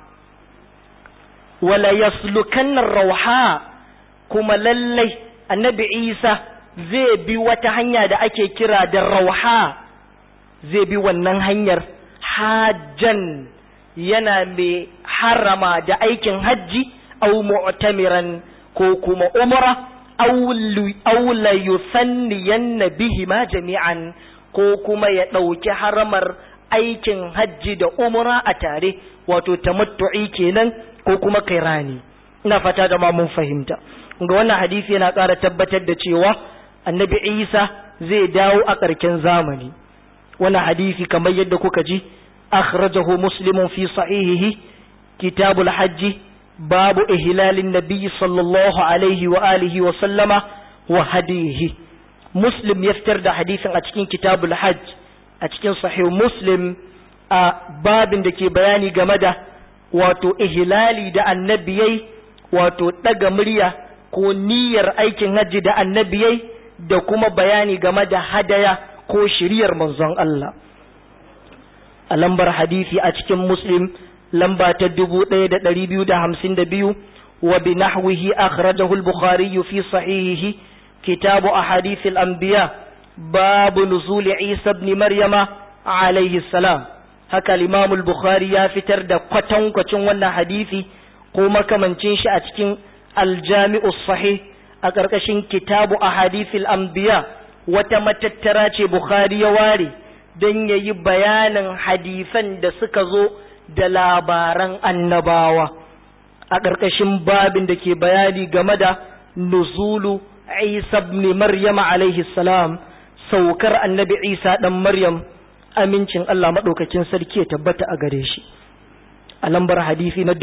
wala yaslukanna rauha kuma lallai annabi Isa zai bi wata hanya da ake kira da rauha zai bi wannan hanyar hajjan yana mai harama da aikin hajji au mu'tamiran ko kuma umra aula yusanniyanna bihima jami'an ko kuma ya ɗauki haramar aikin hajji da umra a tare wato tamattu'i kenan ko kuma kairani ina fata da ma mun fahimta ga wannan hadisi yana ƙara tabbatar da cewa annabi isa zai dawo a ƙarshen zamani wannan hadisi kamar yadda kuka ji akhrajahu muslimun fi sahihihi kitabul hajji babu ihlalin nabiyyi sallallahu alaihi wa alihi wa sallama wa hadihi muslim ya fitar da hadisin a cikin kitabul hajj a cikin sahih muslim a babin da ke bayani game da wato ihlali da annabiyai wato daga murya ko niyyar aikin hajji da annabiyai da kuma bayani game da hadaya ko shiriyar manzon Allah a lambar hadisi a cikin muslim lamba ta dubu ɗaya da ɗari biyu da hamsin da biyu wa bi nahwihi akhrajahu al-bukhari fi sahihihi kitabu ahadith al-anbiya babu nuzul isa ibn maryama alayhi salam haka al-imam al-bukhari ya fitar da kwatankwacin wannan hadisi ko makamancin shi a cikin al-jami'u sahih a ƙarƙashin kitabu ahadith al-anbiya wata matattara ce bukhari ya ware don yayi bayanin hadisan da suka zo da labaran annabawa a ƙarƙashin babin da ke bayani game da nuzulu Isa ibn Maryam alaihi salam saukar annabi Isa dan Maryam amincin Allah madaukakin sarki ya tabbata a gare shi a lambar hadisi na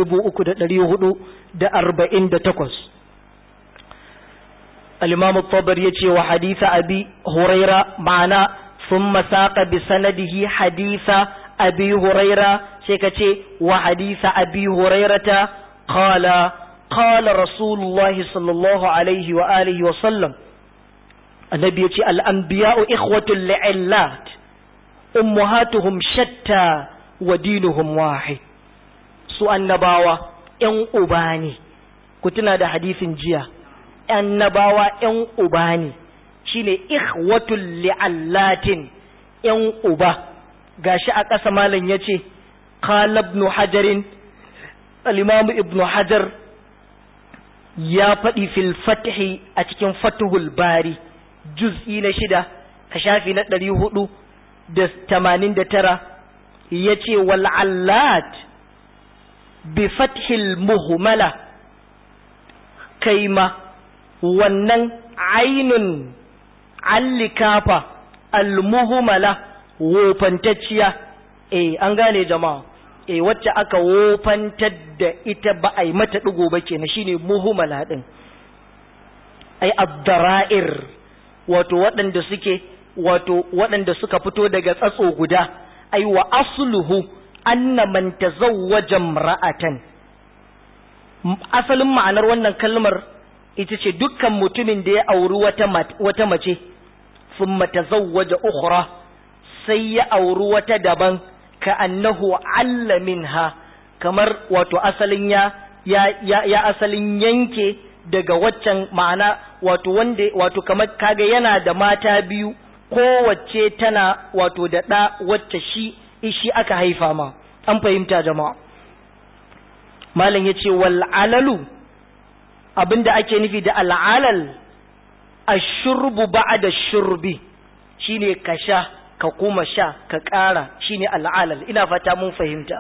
3448 al-Imam at-Tabari yace wa hadisa Abi Huraira ma'ana thumma saqa bi sanadihi hadisa Abi Huraira sai ka ce wa hadisa abi hurairata qala qala rasulullahi sallallahu alaihi wa alihi wa sallam annabi yace al anbiya'u ikhwatul li'illat ummahatuhum shatta wa dinuhum wahid su annabawa ƴan uba ne ku tuna da hadisin jiya annabawa ƴan uba ne shine ikhwatul li'allatin ƴan uba gashi a ƙasa malam yace قال ابن حجر الإمام ابن حجر يا فدي في الفتح أتكن فتح الباري جزء نشدة كشافي ندري هدو دس تمانين دترا يتي والعلات بفتح المهملة كيما wannan ainun allikafa almuhumala wofantacciya eh an gane jama'a eh wacce aka wofantar da ita ba a yi mata ɗigo ba kenan shine muhumala din ai abdara'ir wato waɗanda suke wato waɗanda suka fito daga tsatso guda ai wa asluhu anna man tazawwaja imra'atan asalin ma'anar wannan kalmar ita ce dukkan mutumin da ya auri wata wata mace thumma tazawwaja ukhra sai ya auri wata daban ka annahu alla minha kamar wato asalin ya ya ya, ya asalin yanke daga waccan ma'ana wato wanda wato kamar kaga yana da mata biyu kowace tana wato da ɗa wacce shi shi aka haifa ma an fahimta jama'a malam ya ce wal'alalu abinda ake nufi da al'alal ashurbu ba'da shurbi shine ka sha ka kuma sha ka ƙara shine al'alal ina fata mun fahimta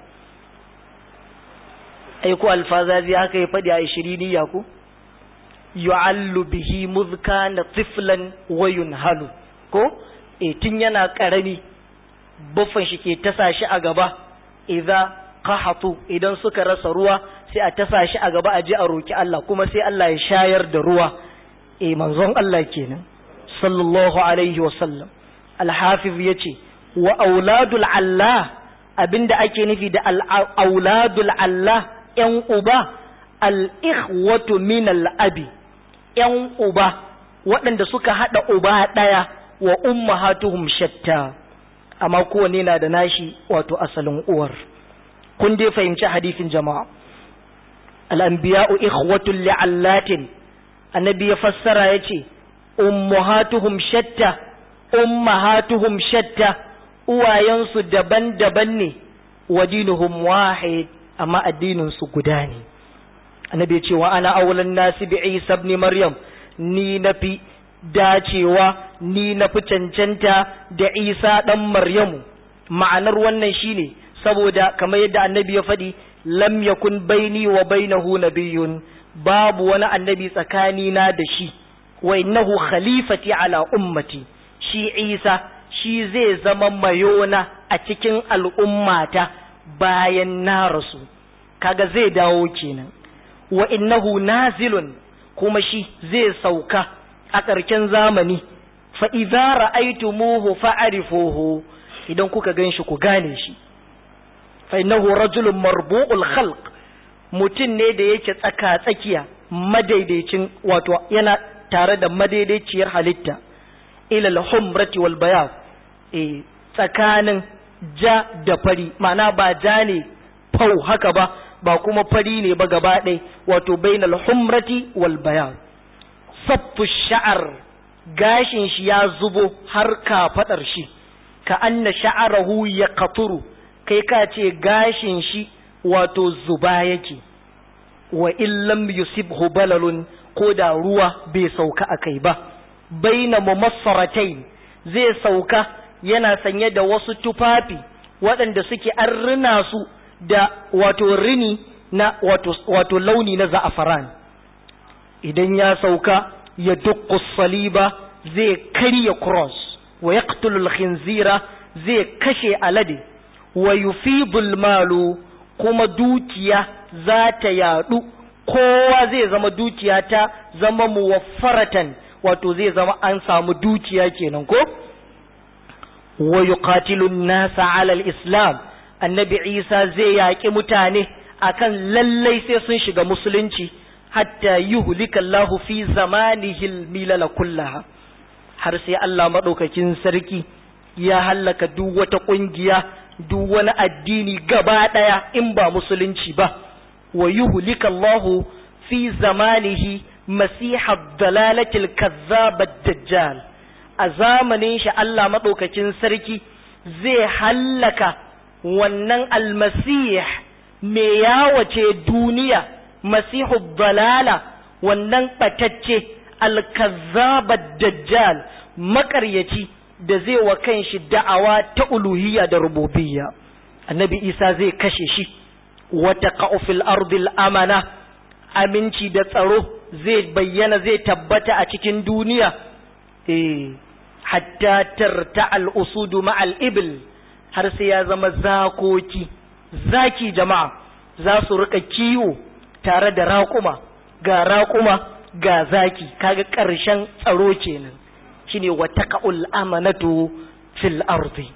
ai ko alfazazi haka ya faɗi a ishiriniya ko yu'allu bihi muzka na tiflan wa yunhalu ko e tun yana karami buffan shi ke tasa shi a gaba idza qahatu idan suka rasa ruwa sai a tasa shi a gaba a je a roki Allah kuma sai Allah ya shayar da ruwa e manzon Allah kenan sallallahu alaihi wa sallam al-hafiz yace wa auladul Allah abinda ake nufi da auladul Allah yan uba al-ikhwatu min al-abi ‘yan uba waɗanda suka haɗa uba ɗaya wa ummahatuhum shatta amma kowane na da nashi wato asalin uwar kun dai fahimci hadisin jama'a al'anbiya'u ikhwatul li'allatin annabi ya fassara ya ce ummahatuhum shatta ummahatuhum shatta uwayensu daban-daban ne wa dinuhum wahid amma addininsu guda ne annabi ce wa ana aulan nasi bi isa ibn maryam ni na fi dacewa ni na fi cancanta da isa ɗan maryamu ma'anar wannan shine saboda kamar yadda annabi ya faɗi lam yakun baini wa bainahu nabiyyun babu wani annabi tsakanina da shi wa innahu khalifati ala ummati shi isa shi zai zama mayona a cikin al'ummata bayan na rasu kaga zai dawo kenan wa innahu nazilun kuma shi zai sauka a ƙarshen zamani fa idza ra'aytumuhu fa'rifuhu idan kuka ganshi ku gane shi fa innahu rajulun marbu'ul khalq mutum ne da yake tsaka tsakiya madaidaicin wato yana tare da madaidaiciyar halitta ila al-humrati wal bayad eh tsakanin ja da fari ma'ana ba ja ne fau haka ba ba kuma fari ne ba gaba ɗaya wato bainal humrati wal bayan saffu sha'ar gashin shi ya zubo har kafaɗar shi ka anna sha'arahu ya katuru kai ka ce gashin shi wato zuba yake wa illam yusibhu balalun ko da ruwa bai sauka a kai ba baina mumassaratain zai sauka yana sanye da wasu tufafi waɗanda suke an rina su da wato rini na wato, wato launi na za'afaran idan ya sauka ya dukku saliba zai karya cross wa yaqtulul khinzira zai kashe alade wa yufidul malu kuma dukiya za ta yadu kowa zai zama dukiya ta zama muwaffaratan wato zai zama an samu dukiya kenan ko wa yuqatilun nasa ala al-islam annabi Isa zai yaƙi mutane akan lallai sai sun shiga musulunci hatta yuhlika Allah fi zamanihi al-milala kullaha har sai Allah madaukakin sarki ya hallaka duk wata kungiya duk wani addini gaba daya in ba musulunci ba wa yuhlika Allah fi zamanihi masiha dalalati al-kazzab ad-dajjal a zamanin shi Allah madaukakin sarki zai hallaka wannan almasih mai yawace duniya masihu dalala wannan ɓatacce alkazzabar dajjal makaryaci da zai wa kanshi da'awa ta uluhiyya da rububiyya annabi isa zai kashe shi wata ka'ufil ardil amana aminci da tsaro zai bayyana zai tabbata a cikin duniya eh hatta tarta al-usudu ma'al ibil har sai ya zama zakoki zaki jama'a za su rika kiwo tare da raƙuma ga raƙuma ga zaki kaga ƙarshen tsaro kenan shine wataqul amanatu fil ardi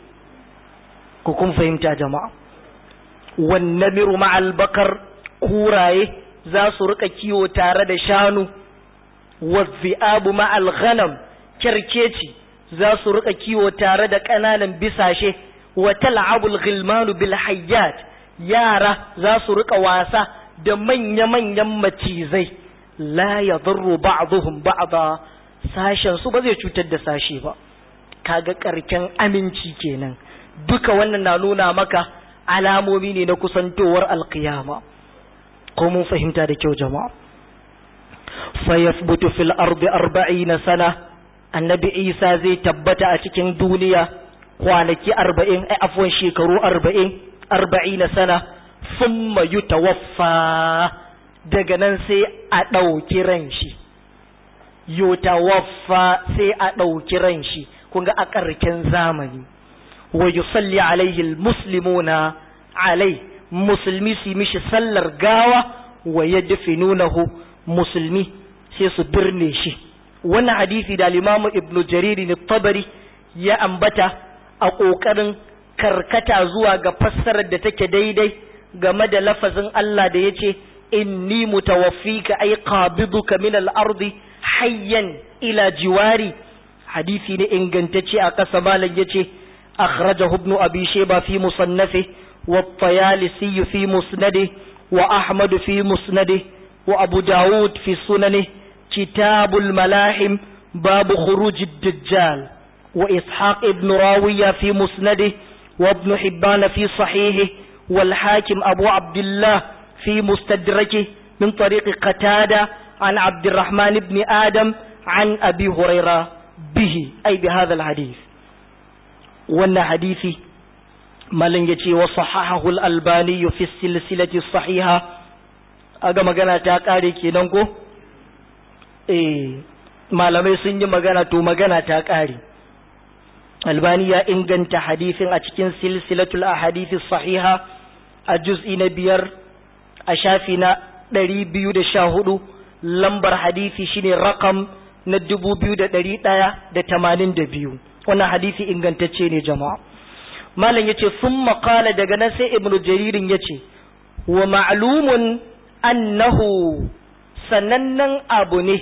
ku kun fahimta jama'a wan namiru ma'al bakar kuraye za su rika kiwo tare da shanu wazi'abu ma'al ghanam kerkeci za su rika kiwo tare da ƙananan bisashe wa tal'abul ghilmanu bil hayyat yara za su rika wasa da manya-manyan macizai la yadurru ba'dhum ba'da sashen su ba zai cutar da sashe ba kaga karken aminci kenan duka wannan na nuna maka alamomi ne na kusantowar alkiyama ko mun fahimta da kyau jama'a fa yathbutu fil ardi 40 sana annabi isa zai tabbata a cikin duniya kwanaki arba'in a afwan shekaru arba'in arba'in na sana sun mayu tawaffa daga nan sai a ɗauki ran shi yutawaffa sai a ɗauki ran shi kun ga a ƙarken zamani wa yusalli alaihi muslimuna alai musulmi su mishi sallar gawa wa yadfinunahu musulmi sai su birne shi wannan hadisi da limamu ibnu jariri ne tabari ya ambata a ƙoƙarin karkata zuwa ga fassarar da take daidai game da lafazin Allah da ya ce inni mutawaffika ay qabiduka min al-ardi hayyan ila jiwari hadisi ne ingantacce a ƙasa malam yace akhrajahu ibn abi shayba fi musannafi wa at-tayalisi fi musnadi wa ahmad fi musnadi wa abu daud fi sunani kitabul malahim babu khuruj ad-dajjal وإسحاق ابن راوية في مسنده وابن حبان في صحيحه والحاكم أبو عبد الله في مستدركه من طريق قتادة عن عبد الرحمن بن آدم عن أبي هريرة به أي بهذا الحديث وأن حديثي مالن يتي وصححه الألباني في السلسلة الصحيحة aga magana ta kare kenan ko eh malamai sun yi magana to magana ta kare albani ya inganta hadisin a cikin silsilatul ahadithi sahiha a juz'i na biyar a shafi na ɗari biyu da sha hudu lambar hadisi shine rakam na dubu biyu da ɗari ɗaya da tamanin da biyu wannan hadisi ingantacce ne jama'a malam ya ce sun maƙala daga nan sai ibnu jaririn ya ce wa ma'lumun annahu sanannen abu ne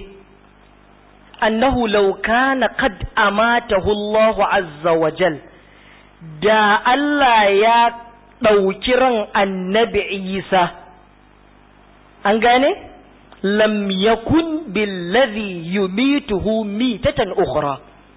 annahu law kana qad amatahu Allah azza wa jal da Allah ya ɗauki ran annabi Isa an gane lam yakun billazi yumituhu mitatan ukhra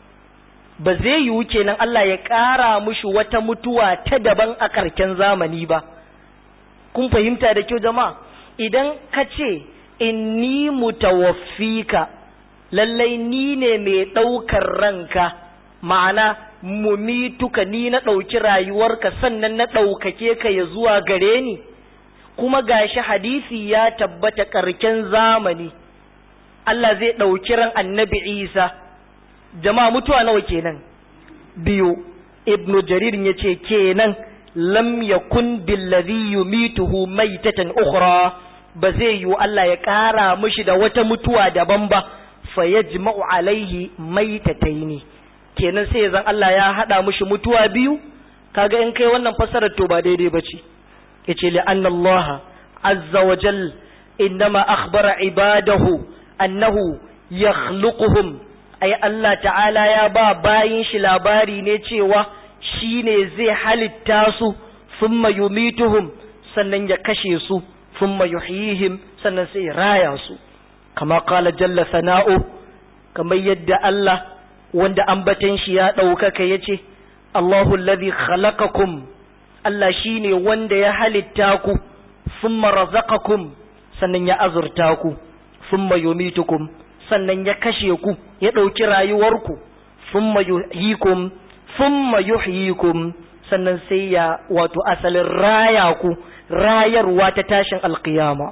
ba zai yiwu kenan Allah ya ƙara mushi wata mutuwa ta daban a karken zamani ba kun fahimta da kyau jama'a idan ka ce inni mutawaffika lallai ni ne mai ɗaukar ranka ma'ana mumituka ni na ɗauki rayuwarka sannan na ɗaukake ka ya zuwa gare ni kuma gashi hadisi ya tabbata ƙarken zamani Allah zai ɗauki ran annabi Isa jama'a mutuwa nawa kenan biyu ibnu jarir ya ce kenan lam yakun billazi yumituhu maitatan ukhra ba zai yiwu Allah ya ƙara mishi da wata mutuwa daban ba fa yajma'u alaihi maitataini kenan sai zan Allah ya hada mishi mutuwa biyu kaga in kai wannan fasarar to ba daidai bace yace li anna Allah azza wa jal innama akhbara ibadahu annahu yakhluquhum ai Allah ta'ala ya ba bayin shi labari ne cewa shine zai halitta su thumma yumituhum sannan ya kashe su thumma yuhyihim sannan sai raya su kama qala jalla sana'u kamar yadda Allah wanda ambatan shi ya ɗaukaka yace Allahu alladhi khalaqakum Allah shine wanda ya halitta ku thumma razaqakum sannan ya azurta ku thumma yumitukum sannan ya kashe ku ya ɗauki rayuwarku thumma yuhyikum thumma yuhyikum sannan sai ya wato asalin raya ku rayarwa ta tashin alqiyama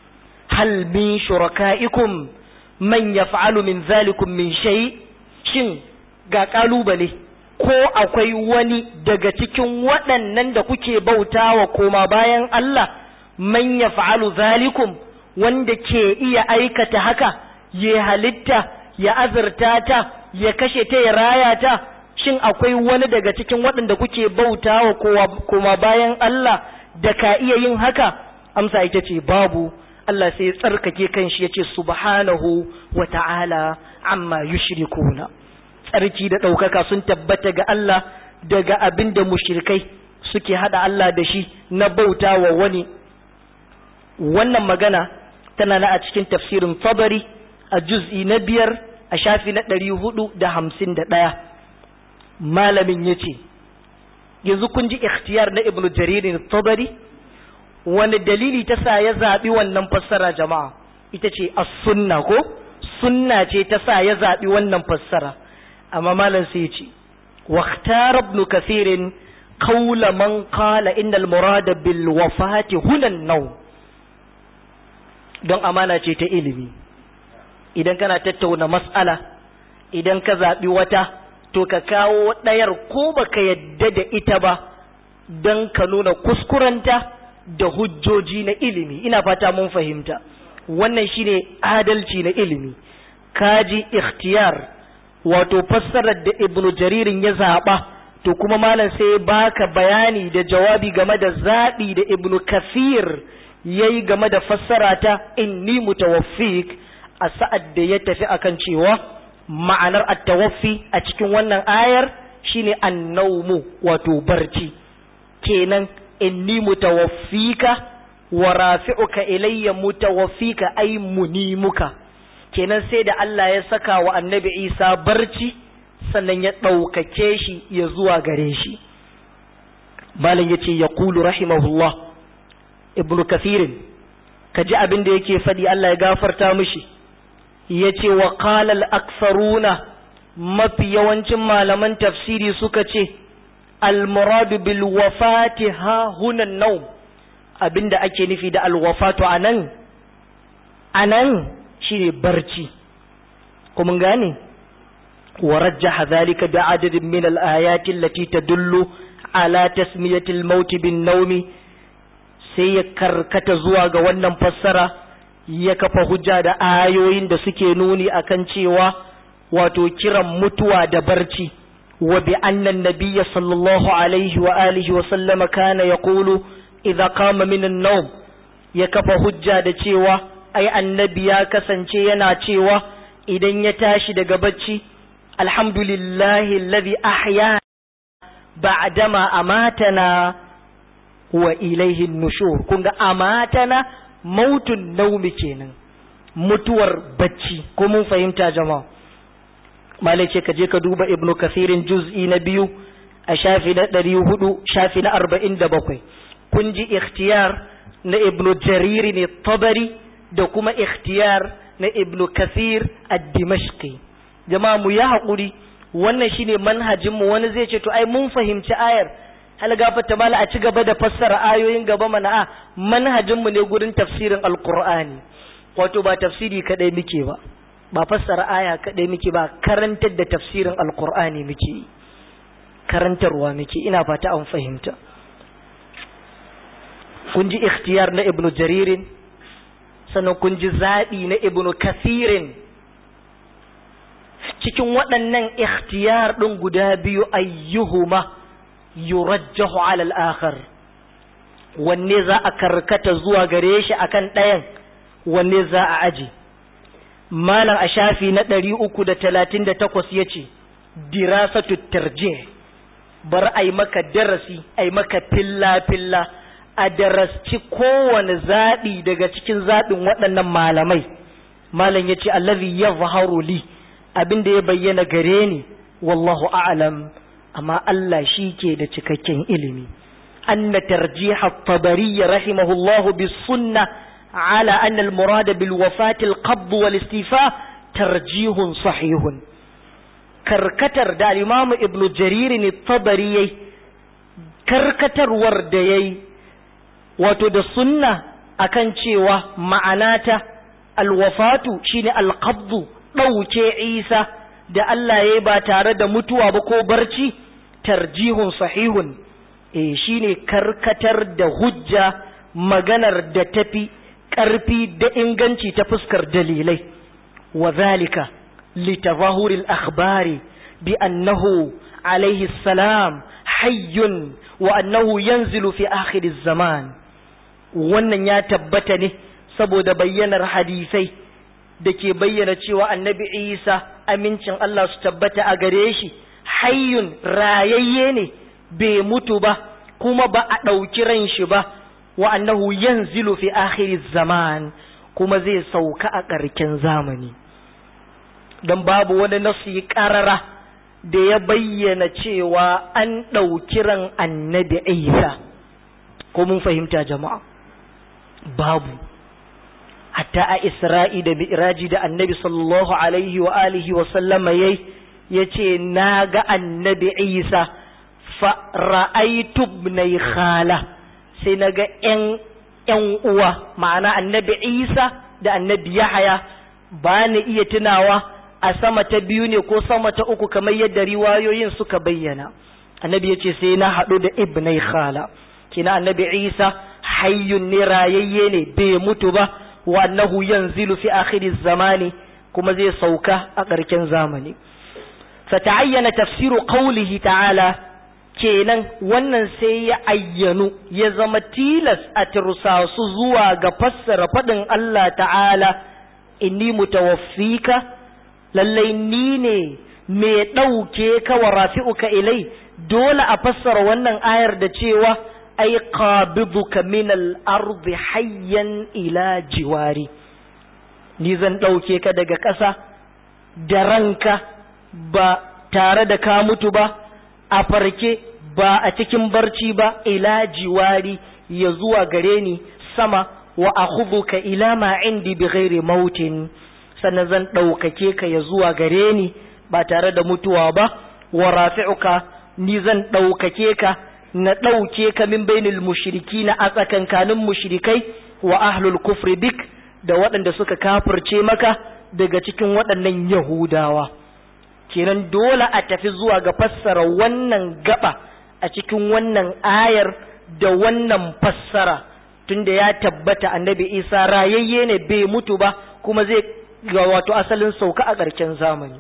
hal min shuraka'ikum man yaf'alu min zalikum min shay shin ga kalubale ko akwai wani daga cikin waɗannan da kuke bautawa koma bayan Allah man yaf'alu zalikum wanda ke iya aikata haka ya halitta ya azurta ta ya kashe ta ya raya ta shin akwai wani daga cikin waɗanda kuke bautawa koma bayan Allah da ka iya yin haka amsa ita ce babu Allah sai ya tsarkake kanshi ya ce subhanahu wa ta'ala amma yushrikuna tsarki da ɗaukaka sun tabbata ga Allah daga abin da mushrikai suke hada Allah da shi na bauta wa wani wannan magana tana na a cikin tafsirin tabari a juz'i na biyar a shafi na ɗari hudu da hamsin da ɗaya malamin ya ce yanzu kun ji ikhtiyar na ibnu jaririn tabari wani dalili ta sa ya zaɓi wannan fassara jama'a ita ce a sunna ko sunna ce ta sa ya zaɓi wannan fassara amma malam sai ce واختار ابن كثير قول من قال إن المراد بالوفاة هنا النوم don amana ce ta ilimi idan kana tattauna mas'ala idan ka zaɓi wata to ka kawo ɗayar ko baka yadda da ita ba don ka nuna kuskurenta da hujjoji na ilimi ina fata mun fahimta wannan shine adalci na ilimi kaji ikhtiyar wato fassarar da ibnu jaririn ya zaɓa to kuma malam sai baka bayani da jawabi game da zaɓi da ibnu kafir ya yi game da fassara ta inni mutawaffik a sa'ad da ya tafi akan cewa ma'anar attawaffi a cikin wannan ayar shine annaumu wato barci kenan inni mutawaffika wa rafi'uka ilayya mutawaffika ay munimuka kenan sai da Allah ya saka wa annabi Isa barci sannan ya ɗaukake shi ya zuwa gare shi malam yace yaqulu rahimahullah ibn kathirin ka ji abin da yake faɗi Allah ya gafarta mishi yace wa qala al-aktharuna mafi yawancin malaman tafsiri suka ce al-muradu bil wafati ha huna naum abinda ake nufi da al-wafatu anan anan shine barci kuma gane ورجح ذلك بعدد من الآيات التي تدل على تسمية الموت بالنوم sai ya karkata zuwa ga wannan fassara ya kafa hujja da ayoyin da suke nuni akan cewa wato kiran mutuwa da barci wa bi annan nabiyya sallallahu alaihi wa alihi wa sallama kana yaqulu idza qama min an-nawm ya kafa hujja da cewa ai annabi ya kasance yana cewa idan ya tashi daga bacci alhamdulillahi alladhi ahya ba'dama amatana wa ilaihi nushur kun ga amatana mautun naumi kenan mutuwar bacci ko mun fahimta jama'a malai ce ka je ka duba ibnu kasirin juz'i na biyu a shafi na ɗari hudu shafi na arba'in da bakwai kun ji ikhtiyar na ibnu jariri ne tabari da kuma ikhtiyar na ibnu kasir ad-dimashqi jama'a mu ya haƙuri wannan shine manhajinmu wani zai ce to ai mun fahimci ayar hal gafata mala a ci gaba da fassara ayoyin gaba mana a manhajinmu ne gurin tafsirin alqur'ani wato ba tafsiri kadai muke ba ba fassara aya kadai muke ba karantar da tafsirin alqur'ani muke karantarwa muke ina fata an fahimta kun ji ikhtiyar na ibnu jaririn sannan kun ji zaɓi na ibnu kasirin cikin waɗannan ikhtiyar ɗin guda biyu ayyuhuma yurajjahu ala al-akhar wanne za a karkata zuwa gare shi akan ɗayan wanne za a aji malam a shafi na ɗari uku da talatin da takwas ya ce dirasatu tarjih bar ai maka darasi ai maka filla-filla a darasci kowane zaɓi daga cikin zaɓin waɗannan malamai malam ya ce allazi ya li abin da ya bayyana gare ni wallahu a'lam amma Allah shi ke da cikakken ilimi anna tarjiha at-tabari rahimahullahu bis sunnah ala anna al-murad bil wafat al-qabd wal istifa tarjihun sahihun karkatar da al-imam ibn jarir ne tabari yayi karkatarwar da yayi wato da sunna akan cewa ma'anata al-wafatu shine al-qabd ɗauke Isa da Allah ya ba tare da mutuwa ba ko barci tarjihun sahihun eh shine karkatar da hujja maganar da tafi ƙarfi da inganci ta fuskar dalilai wa zalika litazahuri al-akhbari bi annahu alayhi salam hayyun wa annahu yanzilu fi akhir zaman wannan ya tabbata ne saboda bayyanar hadisai da ke bayyana cewa annabi isa amincin Allah su tabbata a gare shi hayyun rayayye ne bai mutu ba kuma ba a ɗauki ran shi ba wa annahu yanzilu fi akhiri zaman kuma zai sauka a ƙarken zamani don babu wani nasu ƙarara da ya bayyana cewa an ɗauki ran annabi isa ko mun fahimta jama'a babu hatta a isra'i da mi'raji da annabi sallallahu alaihi wa alihi wa sallama yayi yace na ga annabi isa fa ra'aytu ibnai khala sai na ga ƴan ƴan uwa ma'ana annabi isa da annabi yahaya ba ni iya tunawa a sama ta biyu ne ko sama ta uku kamar yadda riwayoyin suka bayyana annabi yace sai na haɗu da ibnai khala kina annabi isa hayyun ne rayayye ne bai mutu ba wa annahu yanzilu fi akhir zamani kuma zai sauka a ƙarshen zamani fata'ayyana tafsiru qawlihi ta'ala kenan wannan sai ya ayyanu ya zama tilas a tursasu zuwa ga fassara faɗin Allah ta'ala inni mutawaffika lallai ni ne mai ɗauke ka wa rafi'uka ilai dole a fassara wannan ayar da cewa ai qabiduka min al-ardi hayyan ila jiwari ni zan ɗauke ka daga ƙasa da ranka ba tare da ka mutu ba a farke ba a cikin barci ba ila jiwari ya zuwa gare ni sama wa akhudhuka ila ma indi bighairi mautin sannan zan ɗaukake ka ya zuwa gare ni ba tare da mutuwa ba wa rafi'uka ni zan ɗaukake ka na ɗauke ka min bainil mushriki na a tsakankanin mushrikai wa ahlul kufri bik da waɗanda suka kafirce maka daga cikin waɗannan yahudawa kenan dole a tafi zuwa ga fassara wannan gaba a cikin wannan ayar da wannan fassara tunda ya tabbata annabi isa rayayye ne bai mutu ba kuma zai ga wato asalin sauka a ƙarshen zamani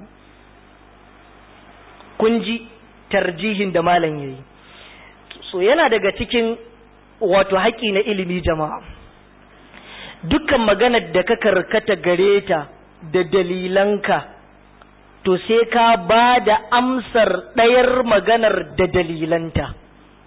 kun ji tarjihin da malam yayi so yana daga cikin wato haƙi na ilimi jama'a dukkan maganar da ka karkata gare ta da dalilanka to sai ka ba da amsar ɗayar maganar da dalilanta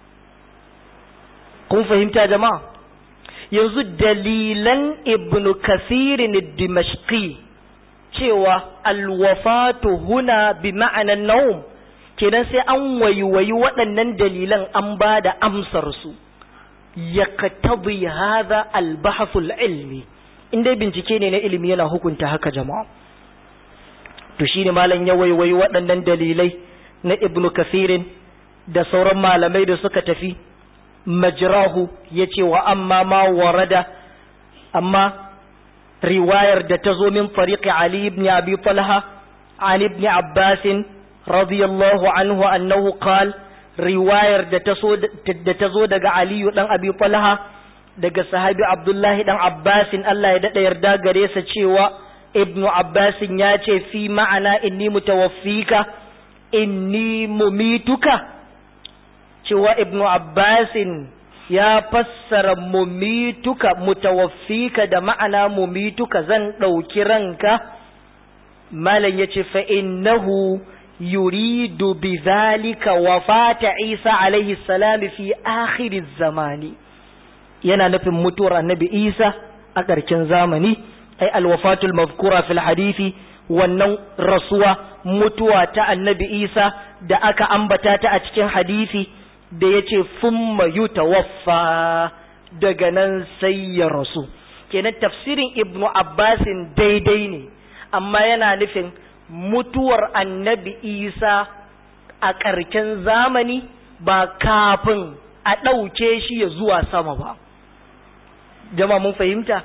kun fahimta jama'a yanzu dalilan ibnu kasirin dimashqi cewa alwafatu huna bi ma'anan naum kenan sai an waiwayi waɗannan dalilan an ba da amsarsu ya katabi haza albahasul ilmi inda bincike ne na ilimi yana hukunta haka jama'a to shine malam ya waiwayi waɗannan dalilai na ibnu kasirin da sauran malamai da suka tafi majrahu ya ce wa amma ma warada amma riwayar da ta zo min fariqi ali ibn abi talha an ibn abbasin radiyallahu anhu annahu qal riwayar da ta so da ta zo daga Aliyu dan Abi Talha daga sahabi Abdullahi dan Abbasin Allah ya dada yarda gare sa cewa Ibn Abbasin ya ce fi ma'ana inni mutawaffika inni mumituka cewa Ibn Abbasin ya fassara mumituka mutawaffika da ma'ana mumituka zan ɗauki ranka malam ya ce fa innahu يريد بذلك وفاة عيسى عليه السلام في آخر الزمان yana nufin mutuwar annabi Isa a ƙarshen zamani ai alwafatul mazkura fil hadisi wannan rasuwa mutuwa ta annabi Isa da aka ambata ta a cikin hadisi da yace thumma yutawaffa daga nan sai ya rasu kenan tafsirin ibnu abbasin daidai ne amma yana nufin mutuwar annabi isa a ƙarken zamani ba kafin a ɗauke shi ya zuwa sama ba jama mun fahimta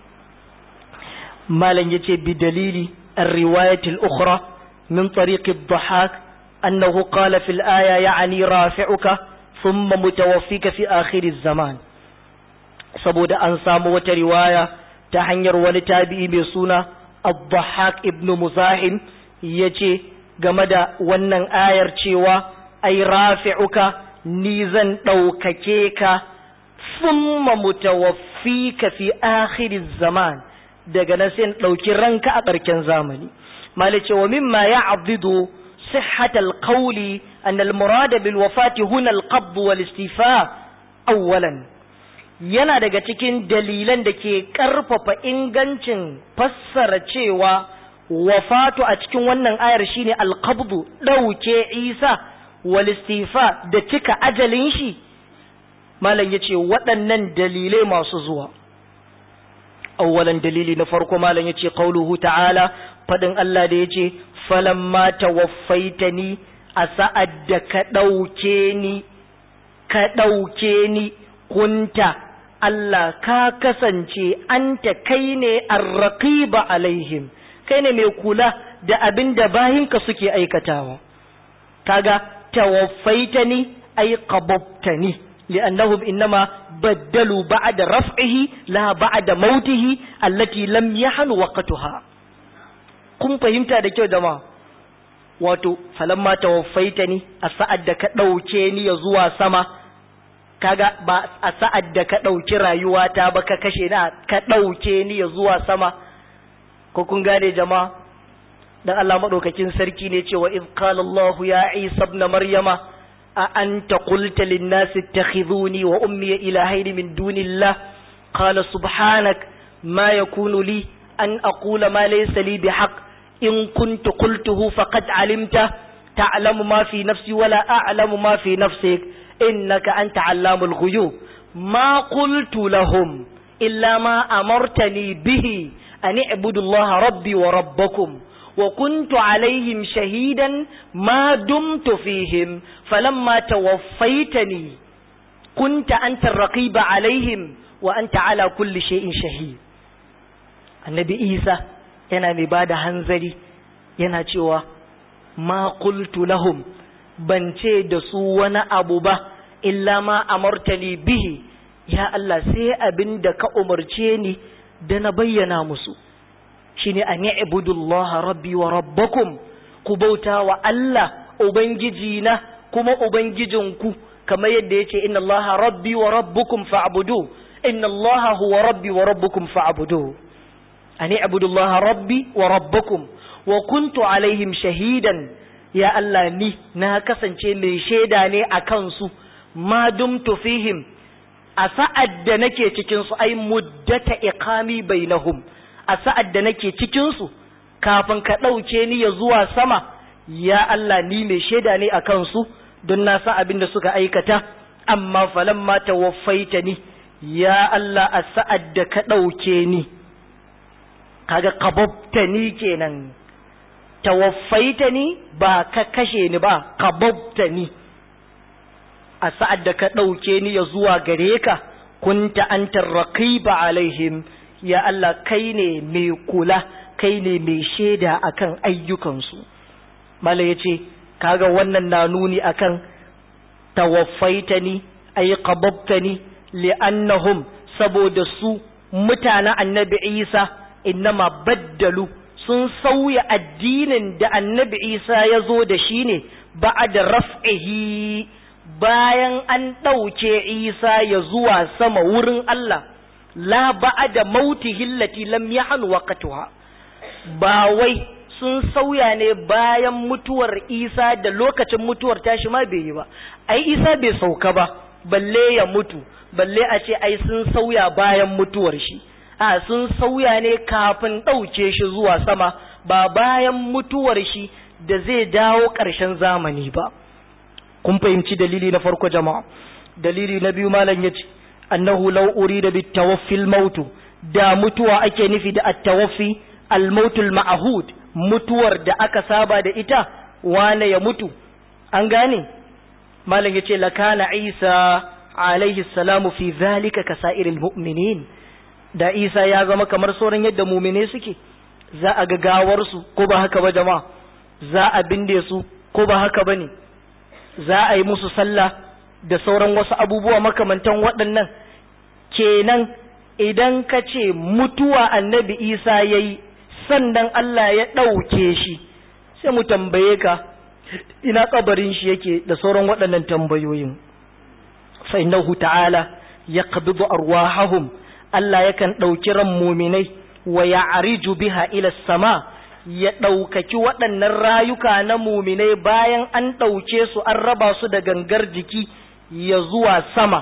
malam ya ce bi dalili riwayatul ukhra min tariqi dhahak annahu qala fil aya ya'ni rafi'uka thumma mutawaffika fi akhir zaman saboda an samu wata riwaya ta hanyar wani tabi'i mai suna Abdahak ibn Muzahim ya ce game da wannan ayar cewa ai rafi'uka ni zan ɗaukake ka summa mutawaffika fi akhiriz zaman daga nan sai ɗauki ranka a ƙarshen zamani mali cewa mimma ya abdidu sihhatal qawli an al murad bil wafati huna al qabd wal istifa awwalan yana daga cikin dalilan da ke ƙarfafa ingancin fassara cewa wafatu a cikin wannan ayar shine alqabdu ɗauke isa wal istifa da cika ajalin shi malam yace waɗannan dalilai masu zuwa awwalan dalili na farko malam yace qauluhu ta'ala fadin Allah da yace falamma tawaffaitani a sa'ad da ka ɗauke ni ka ɗauke ni kunta Allah ka kasance anta kai ne arraqiba alaihim kai ne mai kula da abin da bayinka suke aikatawa kaga tawaffaitani ay qababtani li'annahum innama baddalu ba'da raf'ihi la ba'da mautihi allati lam yahan waqtuha kun fahimta da kyau jama'a wato falamma tawaffaitani a sa'ad da ka dauke ni ya zuwa sama kaga ba a sa'ad da ka ɗauki rayuwata ba ka kashe na ka ɗauke ni ya zuwa sama ko kun gane jama'a dan Allah madaukakin sarki ne cewa iz qala Allah ya Isa ibn Maryama a anta qulta lin nas ittakhiduni wa ummi ilahayn min dunillah qala subhanak ma yakunu li an aqula ma laysa li bihaq in kuntu qultuhu faqad alimta ta'lamu ma fi nafsi wala a'lamu ma fi nafsik innaka anta allamul ghuyub ma qultu lahum illa ma amartani bihi an ibudullaha rabbi wa rabbakum wa kuntu alaihim shahidan ma dumtu fihim falamma tawaffaitani kunta anta raqiba alaihim wa anta ala kulli shay'in shahid annabi isa yana mai bada hanzari yana cewa ma qultu lahum ban ce da su wani abu ba illa ma amartani bihi ya Allah sai abin da ka umarce ni da na bayyana musu shine an i'budullaha rabbi wa rabbakum ku bauta wa Allah ubangiji na kuma ubangijinku kamar yadda yace inna Allaha rabbi wa rabbukum fa'budu inna Allaha huwa rabbi wa rabbukum fa'budu an i'budullaha rabbi wa rabbakum wa kuntu alaihim shahidan ya Allah ni na kasance mai shaida ne a kansu ma dumtu fihim a sa'ad da nake cikin su ai muddata iqami bainahum a sa'ad da nake cikin su kafin ka ɗauke ni ya zuwa sama ya Allah ni mai shaida ne a kansu don na san abin da suka aikata amma falamma tawaffaita ni ya Allah a sa'ad da ka ɗauke ni kaga kababta ni kenan tawaffaita ni ba ka kashe ni ba kababta ni a sa'ad da ka ɗauke ni ya zuwa gare ka kunta antar raqiba alaihim ya Allah kai ne mai kula kai ne mai shaida akan ayyukansu mala ya ce kaga wannan na nuni akan tawaffaitani ay qababtani li'annahum saboda su mutanen annabi Isa innama baddalu sun sauya addinin da annabi Isa ya zo da shi ne ba'da raf'ihi bayan an ɗauke Isa ya zuwa sama wurin Allah la ba'da mautihi allati lam yahan waqtuha ba wai sun sauya ne bayan mutuwar Isa da lokacin mutuwar tashi ma bai yi ba ai Isa bai sauka ba balle ya mutu balle a ce ai sun sauya bayan mutuwar shi a sun sauya ne kafin ɗauke shi zuwa sama ba bayan mutuwar shi da zai dawo ƙarshen zamani ba kun fahimci dalili na farko jama'a dalili na biyu malam yace annahu law urida bit tawaffil mautu da mutuwa ake nufi da at-tawaffi al-mautul ma'hud mutuwar da aka saba da ita wane ya mutu an gane malam yace lakana isa alaihi salamu fi zalika kasairil mu'minin da isa ya zama kamar sauran yadda mumine suke za a ga gawarsu ko ba haka ba jama'a za a binde su ko ba haka ba ne za a yi musu sallah da sauran wasu abubuwa makamantan waɗannan kenan idan ka ce mutuwa annabi isa ya yi sannan Allah ya ɗauke shi sai mu tambaye ka ina kabarin shi yake da sauran waɗannan tambayoyin fa innahu ta'ala yaqbidu arwahahum Allah yakan ɗauki ran muminai wa ya'riju biha ila sama ya ɗaukaki waɗannan rayuka na muminai bayan an ɗauke su an raba su da gangar jiki ya zuwa sama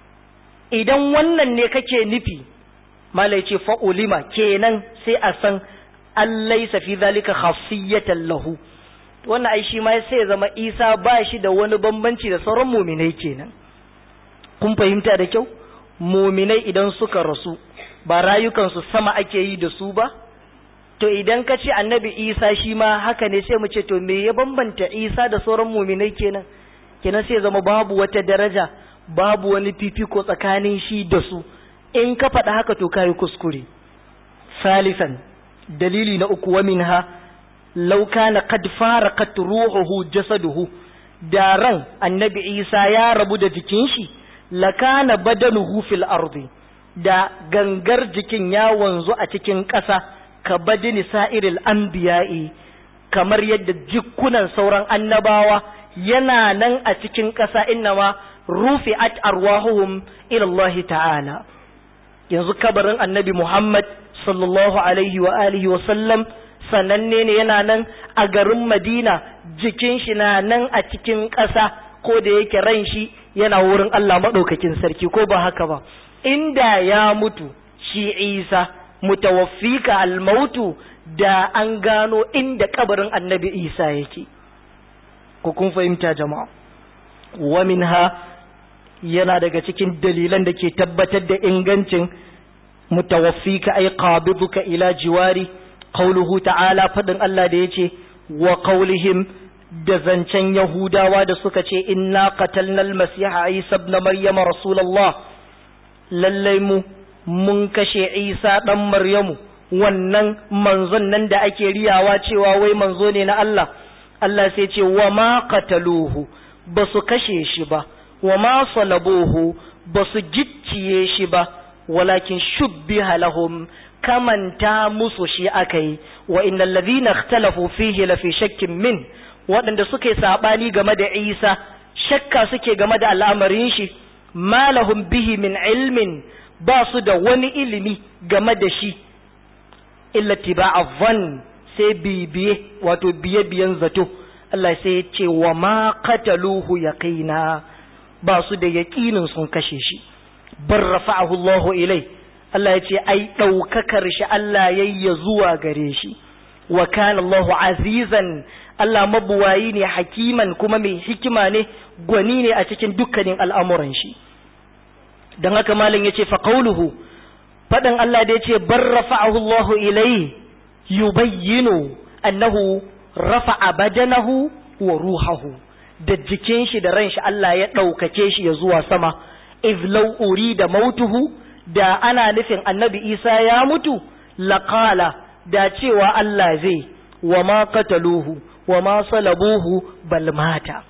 idan wannan ne kake nufi malai ce fa'ulima kenan sai a san allaisa fi zalika khasiyatan lahu wannan ai shi ma sai ya zama isa ba shi da wani bambanci da sauran muminai kenan kun fahimta da kyau muminai idan suka rasu ba rayukansu sama ake yi da su ba to idan ka ce annabi isa shi ma haka ne sai mu ce to me ya bambanta isa da sauran muminai kenan kenan sai zama babu wata daraja babu wani fifiko tsakanin shi da su in ka faɗa haka to kayi kuskure salisan dalili na uku wa minha law kana qad faraqat ruhuhu jasaduhu da ran annabi isa ya rabu da jikin shi lakana badanuhu fil ardi da gangar jikin ya wanzu a cikin ƙasa ka badini sa'iril anbiya'i kamar yadda jikunan sauran annabawa yana nan a cikin ƙasa innama rufi'at arwahuhum ila Allah ta'ala yanzu kabarin annabi Muhammad sallallahu alaihi wa alihi wa sallam sananne ne yana nan a garin Madina jikin shi na nan a cikin ƙasa ko da yake ran shi yana wurin Allah maɗaukakin sarki ko ba haka ba inda ya mutu shi Isa mutawaffika almautu da an gano inda kabarin annabi Isa yake ko kun fahimta jama'a wa minha yana daga cikin dalilan da ke tabbatar da ingancin mutawaffika ay qabiduka ila jiwari qauluhu ta'ala fadin Allah da yace wa qaulihim da zancen yahudawa da suka ce inna qatalna al-masiha isa ibn maryam rasulullah lallai mu mun kashe isa dan maryamu wannan manzon nan da ake riyawa cewa wai manzo ne na Allah Allah sai ce wa ma qataluhu ba su kashe shi ba wa ma salabuhu ba su gicciye shi ba walakin shubbiha lahum kamanta musu shi akai wa innal ladhina ikhtalafu fihi la fi shakkin min waɗanda suka yi sabani game da Isa shakka suke game da al'amarin shi ma lahum bihi min ilmin ba su da wani ilimi game da shi illa tiba'a dhann sai bibiye wato biye biyan zato Allah sai ya ce wa ma qataluhu yaqina ba su da yaqinin sun kashe shi bar rafa'ahu Allah ilai Allah ya ce ai daukakar shi Allah yayya zuwa gare shi wa kana Allah azizan Allah mabuwayi ne hakiman kuma mai hikima ne gwani ne a cikin dukkanin al'amuran shi dan haka malam yace fa qawluhu fadan Allah da yace bar rafa'ahu Allah ilai yubayyinu annahu rafa'a badanahu wa ruhahu da jikin shi da ran shi Allah ya ɗaukake shi ya zuwa sama izlau uri da mautuhu da ana nufin annabi Isa ya mutu laqala da cewa Allah zai wa ma qataluhu wa ma salabuhu bal mata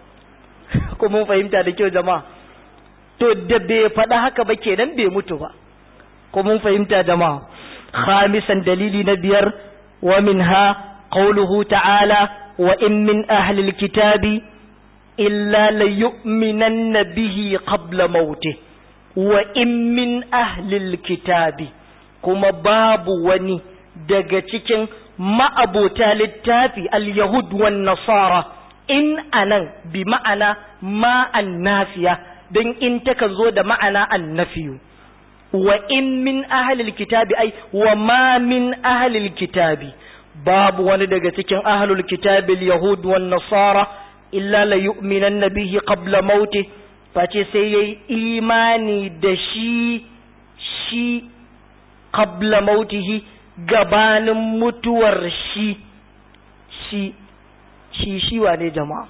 ko mun fahimta da kyau jama'a to da bai faɗa haka ba kenan bai mutu ba ko mun fahimta jama'a khamisan dalili na biyar wa minha قوله تعالى وإن من أهل الكتاب إلا ليؤمنن به قبل موته وإن من أهل الكتاب كما باب وني daga cikin ma'abota littafi al-yahud wan nasara in anan bi ma'ana ma nafiya don in takan zo da ma'ana annafiyu wa in min ahlil kitabi ai wa ma min ahlil kitabi babu wani daga cikin ahlul kitabil yahud wan nasara illa la yu'minanna bihi qabla mauti face sai yayi imani da shi shi qabla mautihi gabanin mutuwar shi shi shi shi wane jama'a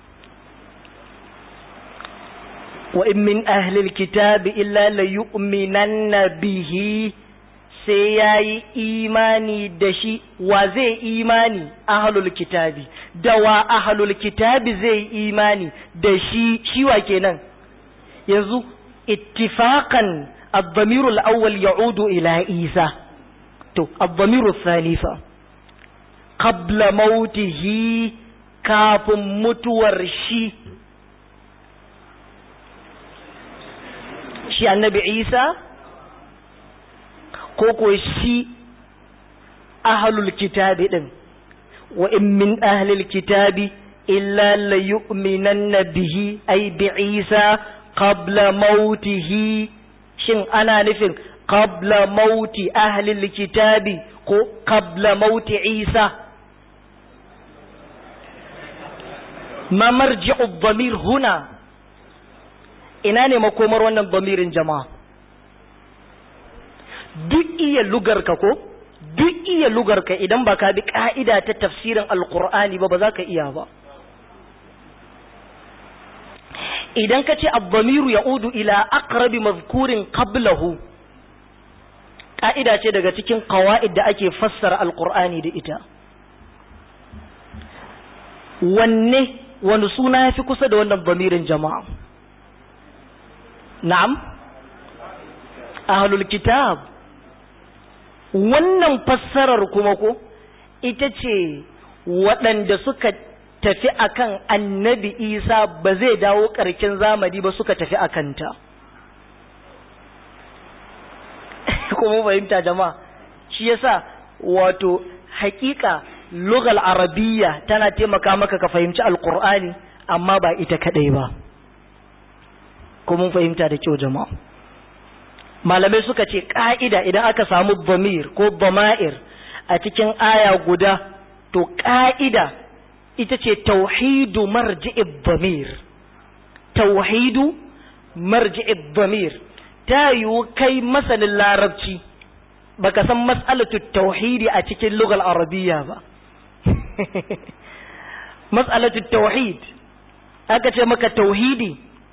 wa in min ahlil kitabi illa la yu'minanna bihi sai ya yi imani da shi wa zai imani ahalul kitabi da wa ahalul kitabi zai imani da shi shi wa kenan yanzu ittifaqan الضمير الأول يعود إلى عيسى تو الضمير الثاني فا قبل موته كاف متور شي شي النبي عيسى ko ko shi ahlul kitabi din wa in min ahlil kitabi illa la yu'minanna bihi ay bi Isa qabla mautihi shin ana nufin qabla mauti ahlil kitabi ko qabla mauti Isa ma marji'u dhamir huna ina ne makomar wannan dhamirin jama'a duk iya lugarka ko duk iya lugarka idan ba ka bi ka'ida ta tafsirin alkur'ani ba ba za ka iya ba idan ka ce abbamiru ya udu ila aqrabi mazkurin qablahu ka'ida ce daga cikin qawaid da ake fassara alkur'ani da ita wanne wani suna ya fi kusa da wannan bamirin jama'a na'am ahlul kitab wannan fassarar kuma ko ita ce waɗanda suka tafi akan annabi isa ba zai dawo ƙarkin zamani ba suka tafi akanta kuma fahimta jama'a shi yasa wato hakika lugal arabiyya tana taimaka maka ka fahimci alkur'ani amma ba ita kadai ba kuma fahimta da kyau jama'a malamai suka ce ƙa'ida idan aka samu bamir ko bama'ir a cikin aya guda to ƙa'ida ita ce tauhidu marji'ib bamir tauhidu marji'ib bamir ta yiwu kai masanin larabci baka san mas'alatu tauhidi a cikin lugal arabiya ba mas'alatu tauhid aka ce maka tauhidi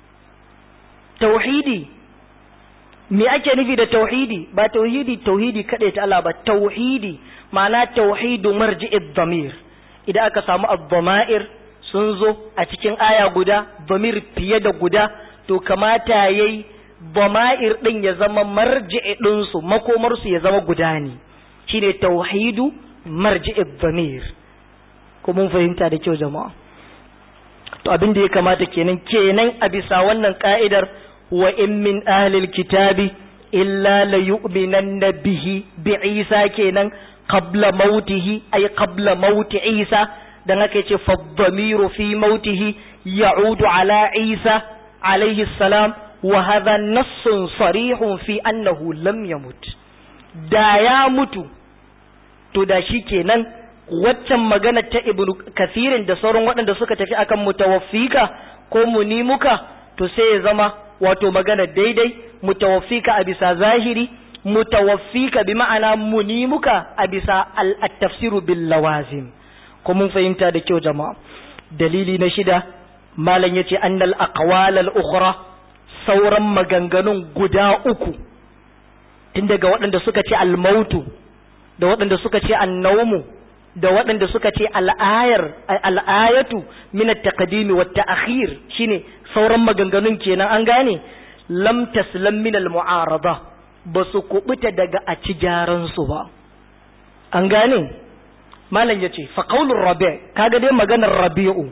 tauhidi me ake nufi da tauhidi ba tauhidi tauhidi kaɗai ta Allah ba tauhidi ma'ana tauhidu marji'id damir idan aka samu ad-dama'ir sun zo a cikin aya guda damir fiye da guda to kamata yayi dama'ir din ya zama marji'i din su makomar su ya zama guda ne shine tauhidu marji'id damir ko mun fahimta da kyau jama'a to abin da ya kamata kenan kenan a bisa wannan ka'idar wa in min ahlil kitabi illa la yu'minanna bihi bi Isa kenan qabla mautihi ay qabla mauti Isa dan haka yace fa dhamiru fi mautihi ya'udu ala Isa alayhi salam wa hadha nassun sarihun fi annahu lam yamut da ya mutu to da shi kenan waccan magana ta ibnu kathirin da sauran waɗanda suka tafi akan mutawaffika ko munimuka to sai ya zama wato magana daidai mutawaffika a bisa zahiri mutawaffika bi ma'ana munimuka a bisa al-tafsiru bil lawazim ko mun fahimta da kyau jama'a dalili na shida malam yace annal aqwal al-ukhra sauran maganganun guda uku tun daga waɗanda suka ce al-mautu da waɗanda suka ce an-nawmu da waɗanda suka ce al'ayar al'ayatu min at-taqdim wa at-ta'khir shine sauran maganganun kenan an gane lam taslam min al-mu'arada ba su kubuta daga a ci gyaran su ba an gane malam yace fa qaulur rabi' kaga dai maganar rabi'u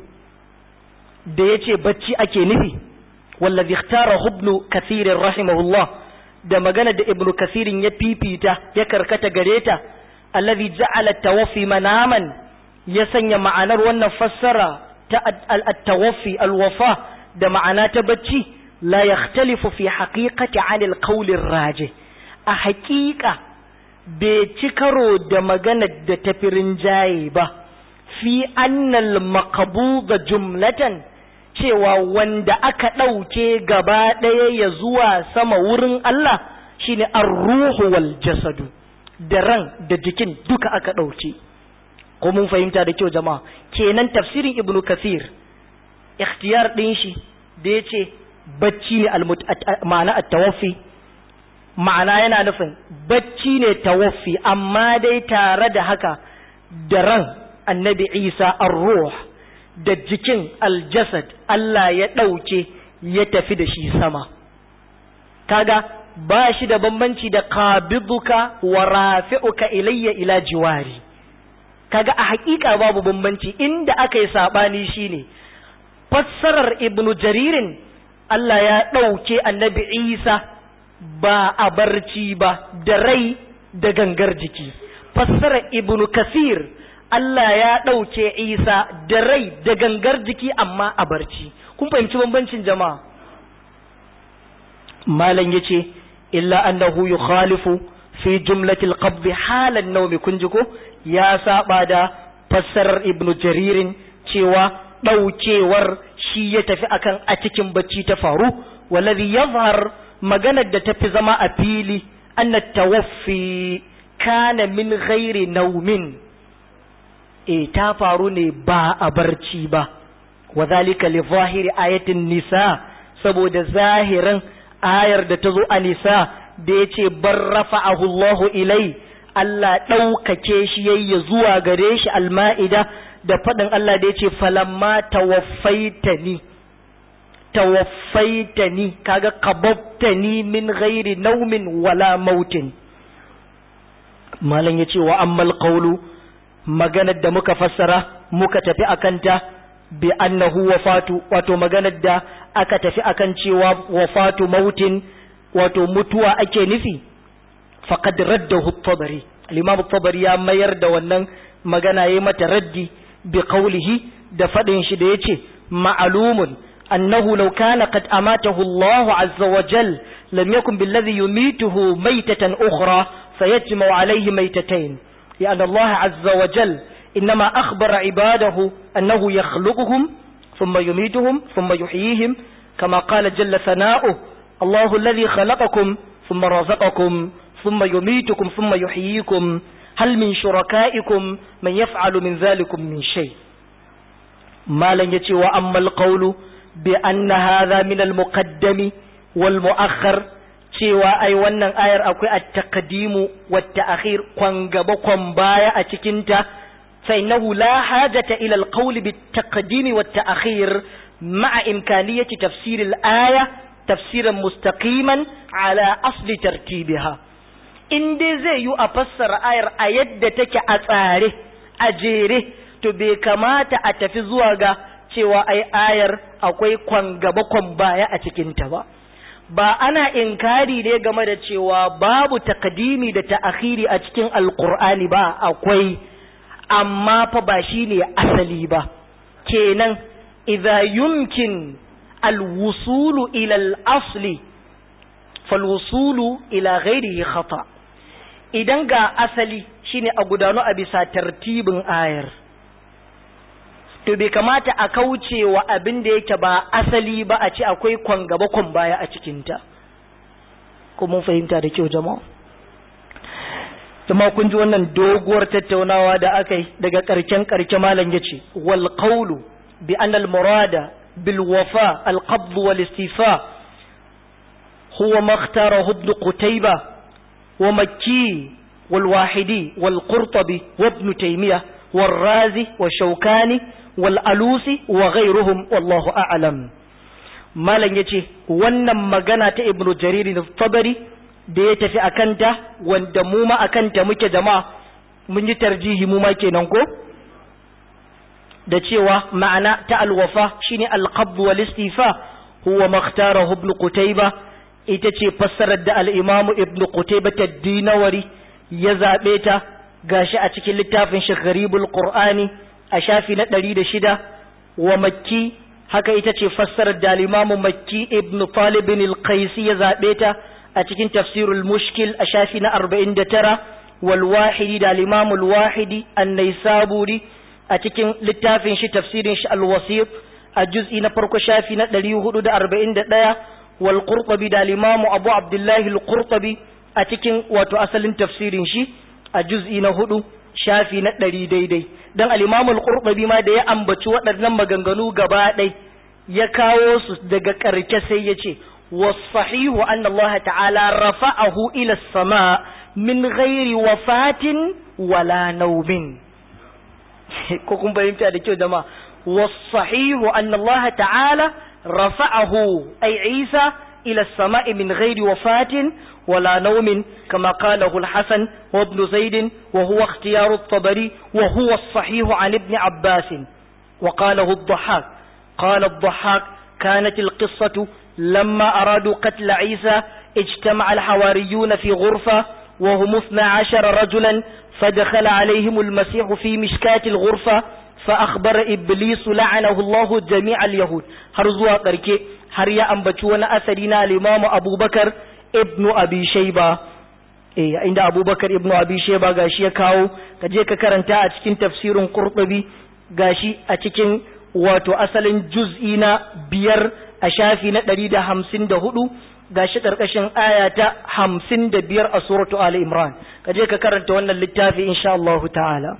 da yace bacci ake nufi wallazi ikhtara ibn kathir rahimahullah da magana da ibnu kathirin ya fifita ya karkata gareta alladhi ja'ala tawaffi manaman ya sanya ma'anar wannan fassara ta at-tawaffi al-wafa da ma'ana ta bacci la yakhtalifu fi haqiqati 'an al-qawl ar-rajih a haqiqa bai ci karo da maganar da tafirin jaye ba fi annal maqbuda jumlatan cewa wanda aka ɗauke gaba ɗaya ya zuwa sama wurin Allah shine ar-ruhu wal jasadu da ran da jikin duka aka ɗauke ko mun fahimta da kyau jama'a kenan tafsirin ibnu kasir ikhtiyar ɗin shi da ya ce bacci ne ma'ana at-tawaffi ma'ana yana nufin bacci ne tawaffi amma dai tare da haka da ran annabi isa ar-ruh da jikin aljasad Allah ya ɗauke ya tafi da shi sama kaga ba shi da bambanci da qabiduka wa rafi'uka ilayya ila jiwari kaga a hakika babu bambanci inda aka yi sabani shine fassarar ibnu jaririn Allah ya ɗauke annabi Isa ba a barci ba da rai da gangar jiki fassarar ibnu kasir Allah ya ɗauke Isa da rai da gangar jiki amma a barci kun fahimci bambancin jama'a malam yace illa annahu yukhalifu fi jumlatil qabd halan nawmi kun ji ko ya saba da fassarar ibnu jaririn cewa ɗaukewar shi ya tafi akan a cikin bacci ta faru waladhi yazhar maganar da tafi zama a fili anna tawaffi kana min ghairi naumin e ta faru ne ba a barci ba wa zalika li zahiri ayatin nisa saboda zahirin ayar da ta zo a nisa da ya ce bar rafa'ahu Allahu ilai Allah ɗaukake shi yayya zuwa gare shi alma'ida da faɗin Allah da ya ce falamma tawaffaitani tawaffaitani kaga qababtani min ghairi naumin wala mautin malam ya ce wa ammal qawlu maganar da muka fassara muka tafi akanta bi annahu wafatu wato maganar da aka tafi akan cewa wafatu mautin wato mutuwa ake nufi faqad raddahu at-tabari al-imam at-tabari ya mayar da wannan magana yayi mata raddi bi qawlihi da fadin shi da yace ma'lumun annahu law kana qad amatahu Allah azza wa jal lam yakun billadhi yumituhu maytatan ukhra fayajma'u alayhi maytatayn لأن الله عز وجل إنما أخبر عباده أنه يخلقهم ثم يميتهم ثم يحييهم كما قال جل ثناؤه Allahu alladhi khalaqakum thumma razaqakum thumma yumitukum thumma yuhyikum hal min shurakaikum man yaf'alu min dhalikum min shay malan yace wa ammal qawlu bi anna hadha min al muqaddami wal muakhkhar cewa ai wannan ayar akwai at-taqdimu wat ta'khir kwan gaba kwan baya a cikin ta fa innahu la hajata ila al-qawl bit taqdimi wat ta'khir ma'a imkaniyati tafsir al-aya tafsiran mustaqiman ala asli tartibiha in dai zai yi a fassara ayar a yadda take a tsare a jere to bai kamata a tafi zuwa ga cewa ai ayar akwai kwan gaba kwan baya a cikin ta ba ba ana inkari ne game da cewa babu takadimi da ta'akhiri a cikin alkur'ani ba akwai amma fa ba shine asali ba kenan idza yumkin alwusulu ila al-asli falwusulu ila ghairihi khata idan ga asali shine a gudanu a bisa tartibin ayar to bai kamata a kauce wa abin da yake ba asali ba a ce akwai kwan gaba kwan baya a cikinta ko mun fahimta da kyau jama'a jama'a kun ji wannan doguwar tattaunawa da aka yi daga karken karke malam yace wal qawlu bi anna al murada bil wafa al qabd wal istifa huwa ma ikhtarahu ibn qutayba wa makki wal wahidi wal qurtubi wa ibn taymiyah والرازي والشوكاني والألوسي وغيرهم والله أعلم malam ya ce wannan magana ta ibnu jariri na tabari da ya tafi a kanta wanda mu ma a kanta muke jama'a mun yi tarjihi mu ma kenan ko da cewa ma'ana ta alwafa shine alqabd wal istifa huwa makhtarahu ibn qutayba ita ce fassarar da al-imamu ibn qutayba ad-dinawari ya zabe ta gashi a cikin littafin shi gharibul qur'ani a shafi na ɗari da shida wa makki haka ita ce fassarar da limamu makki ibn talibin al-qaisi ya zaɓe ta a cikin tafsirul mushkil a shafi na arba'in da tara wal wahidi da limamu wahidi annai saburi a cikin littafin shi tafsirin shi al-wasif a juz'i na farko shafi na ɗari hudu da arba'in da ɗaya wal qurtubi da limamu abu abdullahi al-qurtubi a cikin wato asalin tafsirin shi a juz'i na hudu shafi na ɗari daidai don al'imamul ƙurɓabi ma da ya ambaci waɗannan maganganu gaba ɗai ya kawo su daga ƙarke sai ya ce wasahihu an Allah ta'ala rafa'ahu ila sama min ghairi wafatin wala naumin ko kun fahimta da kyau jama'a wasahihu an Allah ta'ala rafa'ahu ay Isa ila sama'i min ghairi wafatin ولا نوم كما قاله الحسن وابن زيد وهو اختيار الطبري وهو الصحيح عن ابن عباس وقاله الضحاك قال الضحاك كانت القصة لما أرادوا قتل عيسى اجتمع الحواريون في غرفة وهم اثنى عشر رجلا فدخل عليهم المسيح في مشكاة الغرفة فأخبر إبليس لعنه الله جميع اليهود هرزوا قركي هريا أنبتونا أثرنا الإمام أبو بكر ibnu abi shayba eh inda abubakar ibnu abi shayba gashi ya kawo ka je ka karanta a cikin tafsirin qurtubi gashi a cikin wato asalin juz'i na biyar a shafi na ɗari da hamsin da hudu gashi ƙarƙashin aya ta hamsin da biyar a suratu ali imran ka je ka karanta wannan littafi insha Allah ta'ala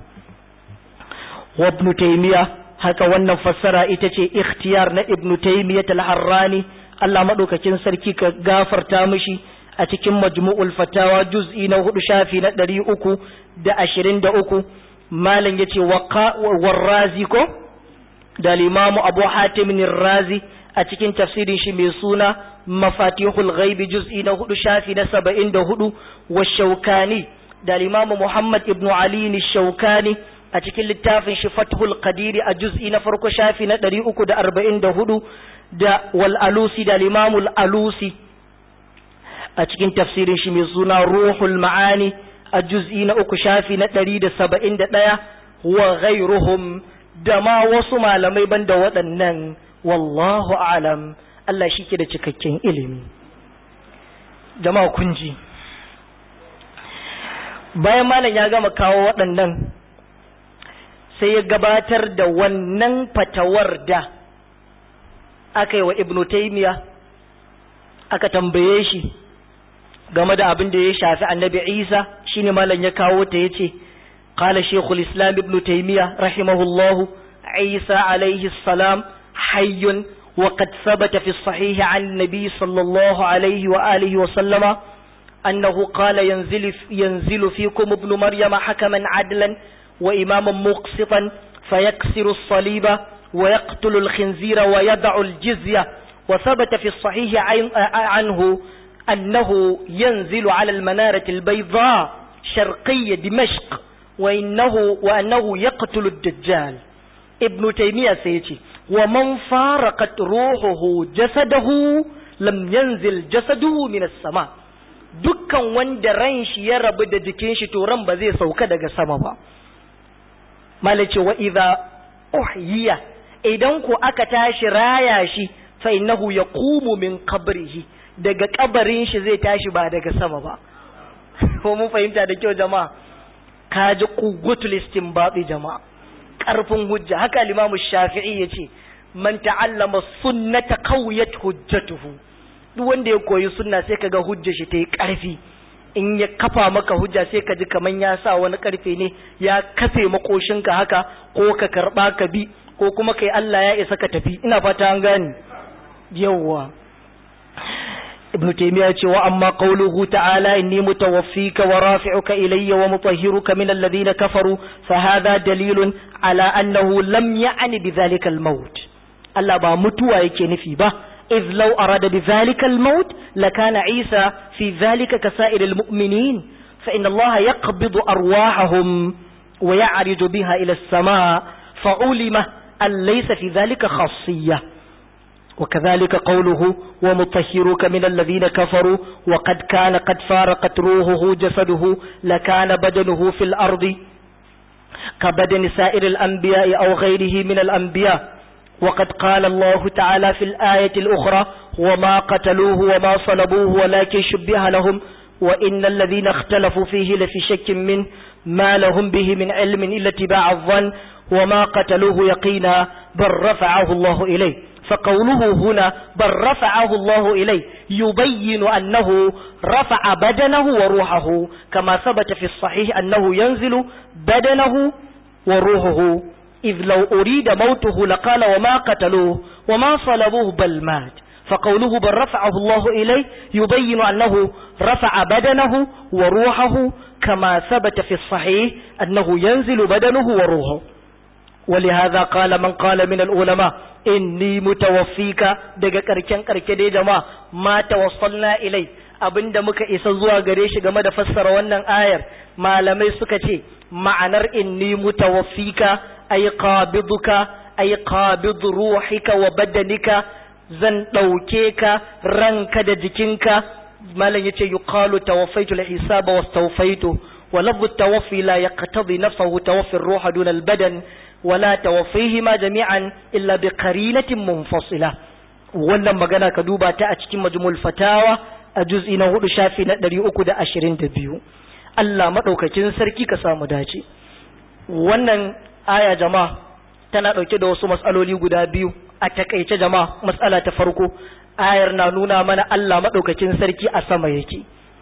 wa ibnu taymiya haka wannan fassara ita ce ikhtiyar na ibnu taymiya al-harrani Allah maɗaukakin sarki ka gafarta mishi a cikin majmu'ul fatawa juz'i na hudu shafi na ɗari uku da ashirin da uku malam ya ce warrazi ko da limamu abu hatimin razi a cikin tafsirin shi mai suna mafatihul ghaibi juz'i na hudu shafi na saba'in da hudu wa shaukani da limamu muhammad ibn ali ni shaukani a cikin littafin shi fathul qadiri a juz'i na farko shafi na ɗari uku da arba'in da hudu da wal alusi da limamul alusi a cikin tafsirin shi mai suna ruhul ma'ani a juz'i na uku shafi na ɗari da saba'in da ɗaya wa ghairuhum da ma wasu malamai banda waɗannan wallahu alam Allah shi ke da cikakken ilimi jama'a kun ji bayan malam ya gama kawo waɗannan sai ya gabatar da wannan fatawar da aka yi wa ibnu taimiya aka tambaye shi game da abin da ya shafi annabi Isa shine malam ya kawo ta yace qala shaykhul islam ibn taymiya rahimahullahu Isa alayhi salam hayyun wa qad thabata fi sahih an nabi sallallahu alayhi wa alihi wa sallama annahu qala yanzilu yanzilu fikum ibn maryama hakaman adlan wa imaman muqsitan fayaksiru as-saliba wa yaqtulu al-khinzira wa yad'u al-jizya وثبت في الصحيح عنه أنه ينزل على المنارة البيضاء شرقي دمشق وإنه وأنه يقتل الدجال ابن تيمية سيتي ومن فارقت روحه جسده لم ينزل جسده من السماء dukkan wanda ran shi ya rabu da jikin shi to ran ba zai sauka daga sama ba malace wa idza uhyiya idan ku aka tashi raya shi fa innahu yaqumu min qabrihi daga kabarin shi zai tashi ba daga sama ba ko mun fahimta da kyau jama'a kaji quwwatul istinbati jama'a karfin hujja haka al-Imam Shafi'i yace man ta'allama sunnata qawiyat hujjatuhu duk wanda ya koyi sunna sai kaga hujjar shi ta yi karfi in ya kafa maka hujja sai ka ji kaman ya sa wani karfe ne ya kafe makoshinka haka ko ka karba ka bi ko kuma kai Allah ya isa ka tafi ina fata an gane yawwa ibnu taymiya ce wa amma qawluhu ta'ala inni mutawaffika wa rafi'uka ilayya wa mutahhiruka min alladhina kafaru fa hadha dalilun ala annahu lam ya'ni bidhalika al-maut Allah ba mutuwa yake nufi ba إذ لو أراد بذلك الموت لكان عيسى في ذلك كسائر المؤمنين فإن الله يقبض أرواحهم ويعرج بها إلى السماء فعلم أن ليس في ذلك خاصية وكذلك قوله ومطهرك من الذين كفروا وقد كان قد فارقت روحه جسده لكان بدنه في الأرض كبدن سائر الأنبياء أو غيره من الأنبياء وقد قال الله تعالى في الآية الأخرى وما قتلوه وما صلبوه ولكن شبه لهم وإن الذين اختلفوا فيه لفي شك منه ما لهم به من علم إلا اتباع الظن وما قتلوه يقينا بل رفعه الله إليه فقوله هنا بل رفعه الله إليه يبين أنه رفع بدنه وروحه كما ثبت في الصحيح أنه ينزل بدنه وروحه إذ لو أريد موته لقال وما قتلوه وما صلبوه بل مات فقوله بل رفعه الله إليه يبين أنه رفع بدنه وروحه كما ثبت في الصحيح أنه ينزل بدنه وروحه ولهذا قال من قال من العلماء إني متوفيك دقا كركن كركن دي جماعة ما توصلنا إليه abinda muka isa zuwa gare shi game da fassara wannan ayar malamai suka ce ma'anar inni mutawaffika ay qabiduka ay qabid ruhika wa badanika zan dauke ka ranka da jikinka malam yace yuqalu tawaffaitu al-hisaba wastawfaitu wa lafdhu tawaffi la yaqtadi nafsuhu tawaffi ar-ruha duna al-badan ولا توفيهما جميعا إلا بقرينة منفصلة wannan magana ka duba ta a cikin majmul fatawa a juz'i na hudu shafi na ɗari uku da ashirin da biyu Allah maɗaukakin sarki ka samu dace wannan aya jama'a tana ɗauke da wasu matsaloli guda biyu a takaice jama'a matsala ta farko ayar na nuna mana Allah maɗaukakin sarki a sama yake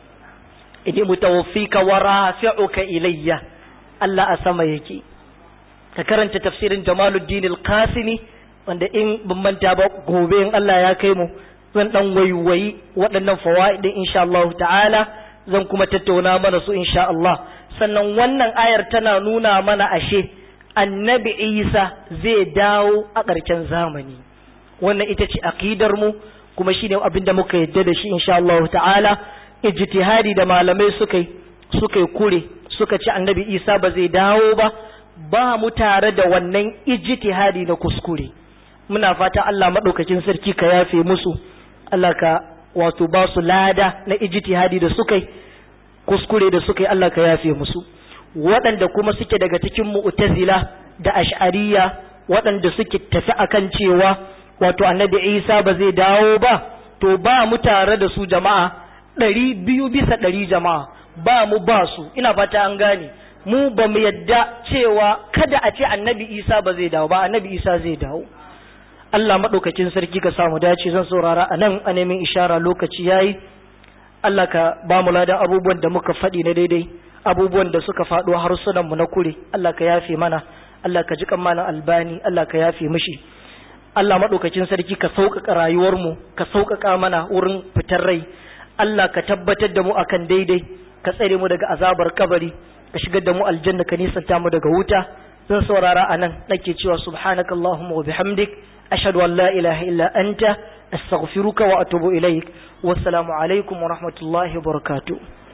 inni mutawaffika wa rafi'uka ilayya Allah a sama yake ka karanta tafsirin Jamaluddin al-Qasimi wanda in ban manta ba gobe in Allah ya kai mu zan dan waiwayi waɗannan fawaidin insha Allah ta'ala zan kuma tattauna mana su insha Allah sannan wannan ayar tana nuna mana ashe annabi Isa zai dawo a ƙarshen zamani wannan ita ce aqidar mu kuma shine abin da muka yadda da shi insha Allah ta'ala ijtihadi da malamai suka yi suka yi kure suka ce annabi Isa ba zai dawo ba ba mu tare da wannan ijtihadi na kuskure muna fata Allah madaukakin sarki ka yafe musu Allah ka wato ba su lada na ijtihadi da suka yi kuskure da suka yi Allah ka yafe musu waɗanda kuma suke daga cikin mu'tazila da ash'ariya waɗanda suke tafi akan cewa wato annabi Isa ba zai dawo ba to ba mu tare da su jama'a ɗari biyu bisa ɗari jama'a ba mu ba su ina fata an gane mu ba mu yadda cewa kada a ce annabi isa ba zai dawo ba annabi isa zai dawo Allah maɗaukakin sarki ka samu dace zan saurara a nan a neman ishara lokaci yayi Allah ka ba mu ladan abubuwan da muka faɗi na daidai abubuwan da suka faɗo harsunanmu na kure Allah ka yafe mana Allah ka ji malam albani Allah ka yafe mishi Allah maɗaukakin sarki ka sauƙaƙa rayuwarmu ka sauƙaƙa mana wurin fitar rai Allah ka tabbatar da mu akan daidai ka tsare mu daga azabar kabari ka shigar da mu aljanna ka nisanta mu daga wuta zan saurara a nan nake cewa subhanaka allahumma wa bihamdik ashhadu an la ilaha illa anta astaghfiruka wa atubu ilaik wassalamu alaikum wa rahmatullahi wa barakatuh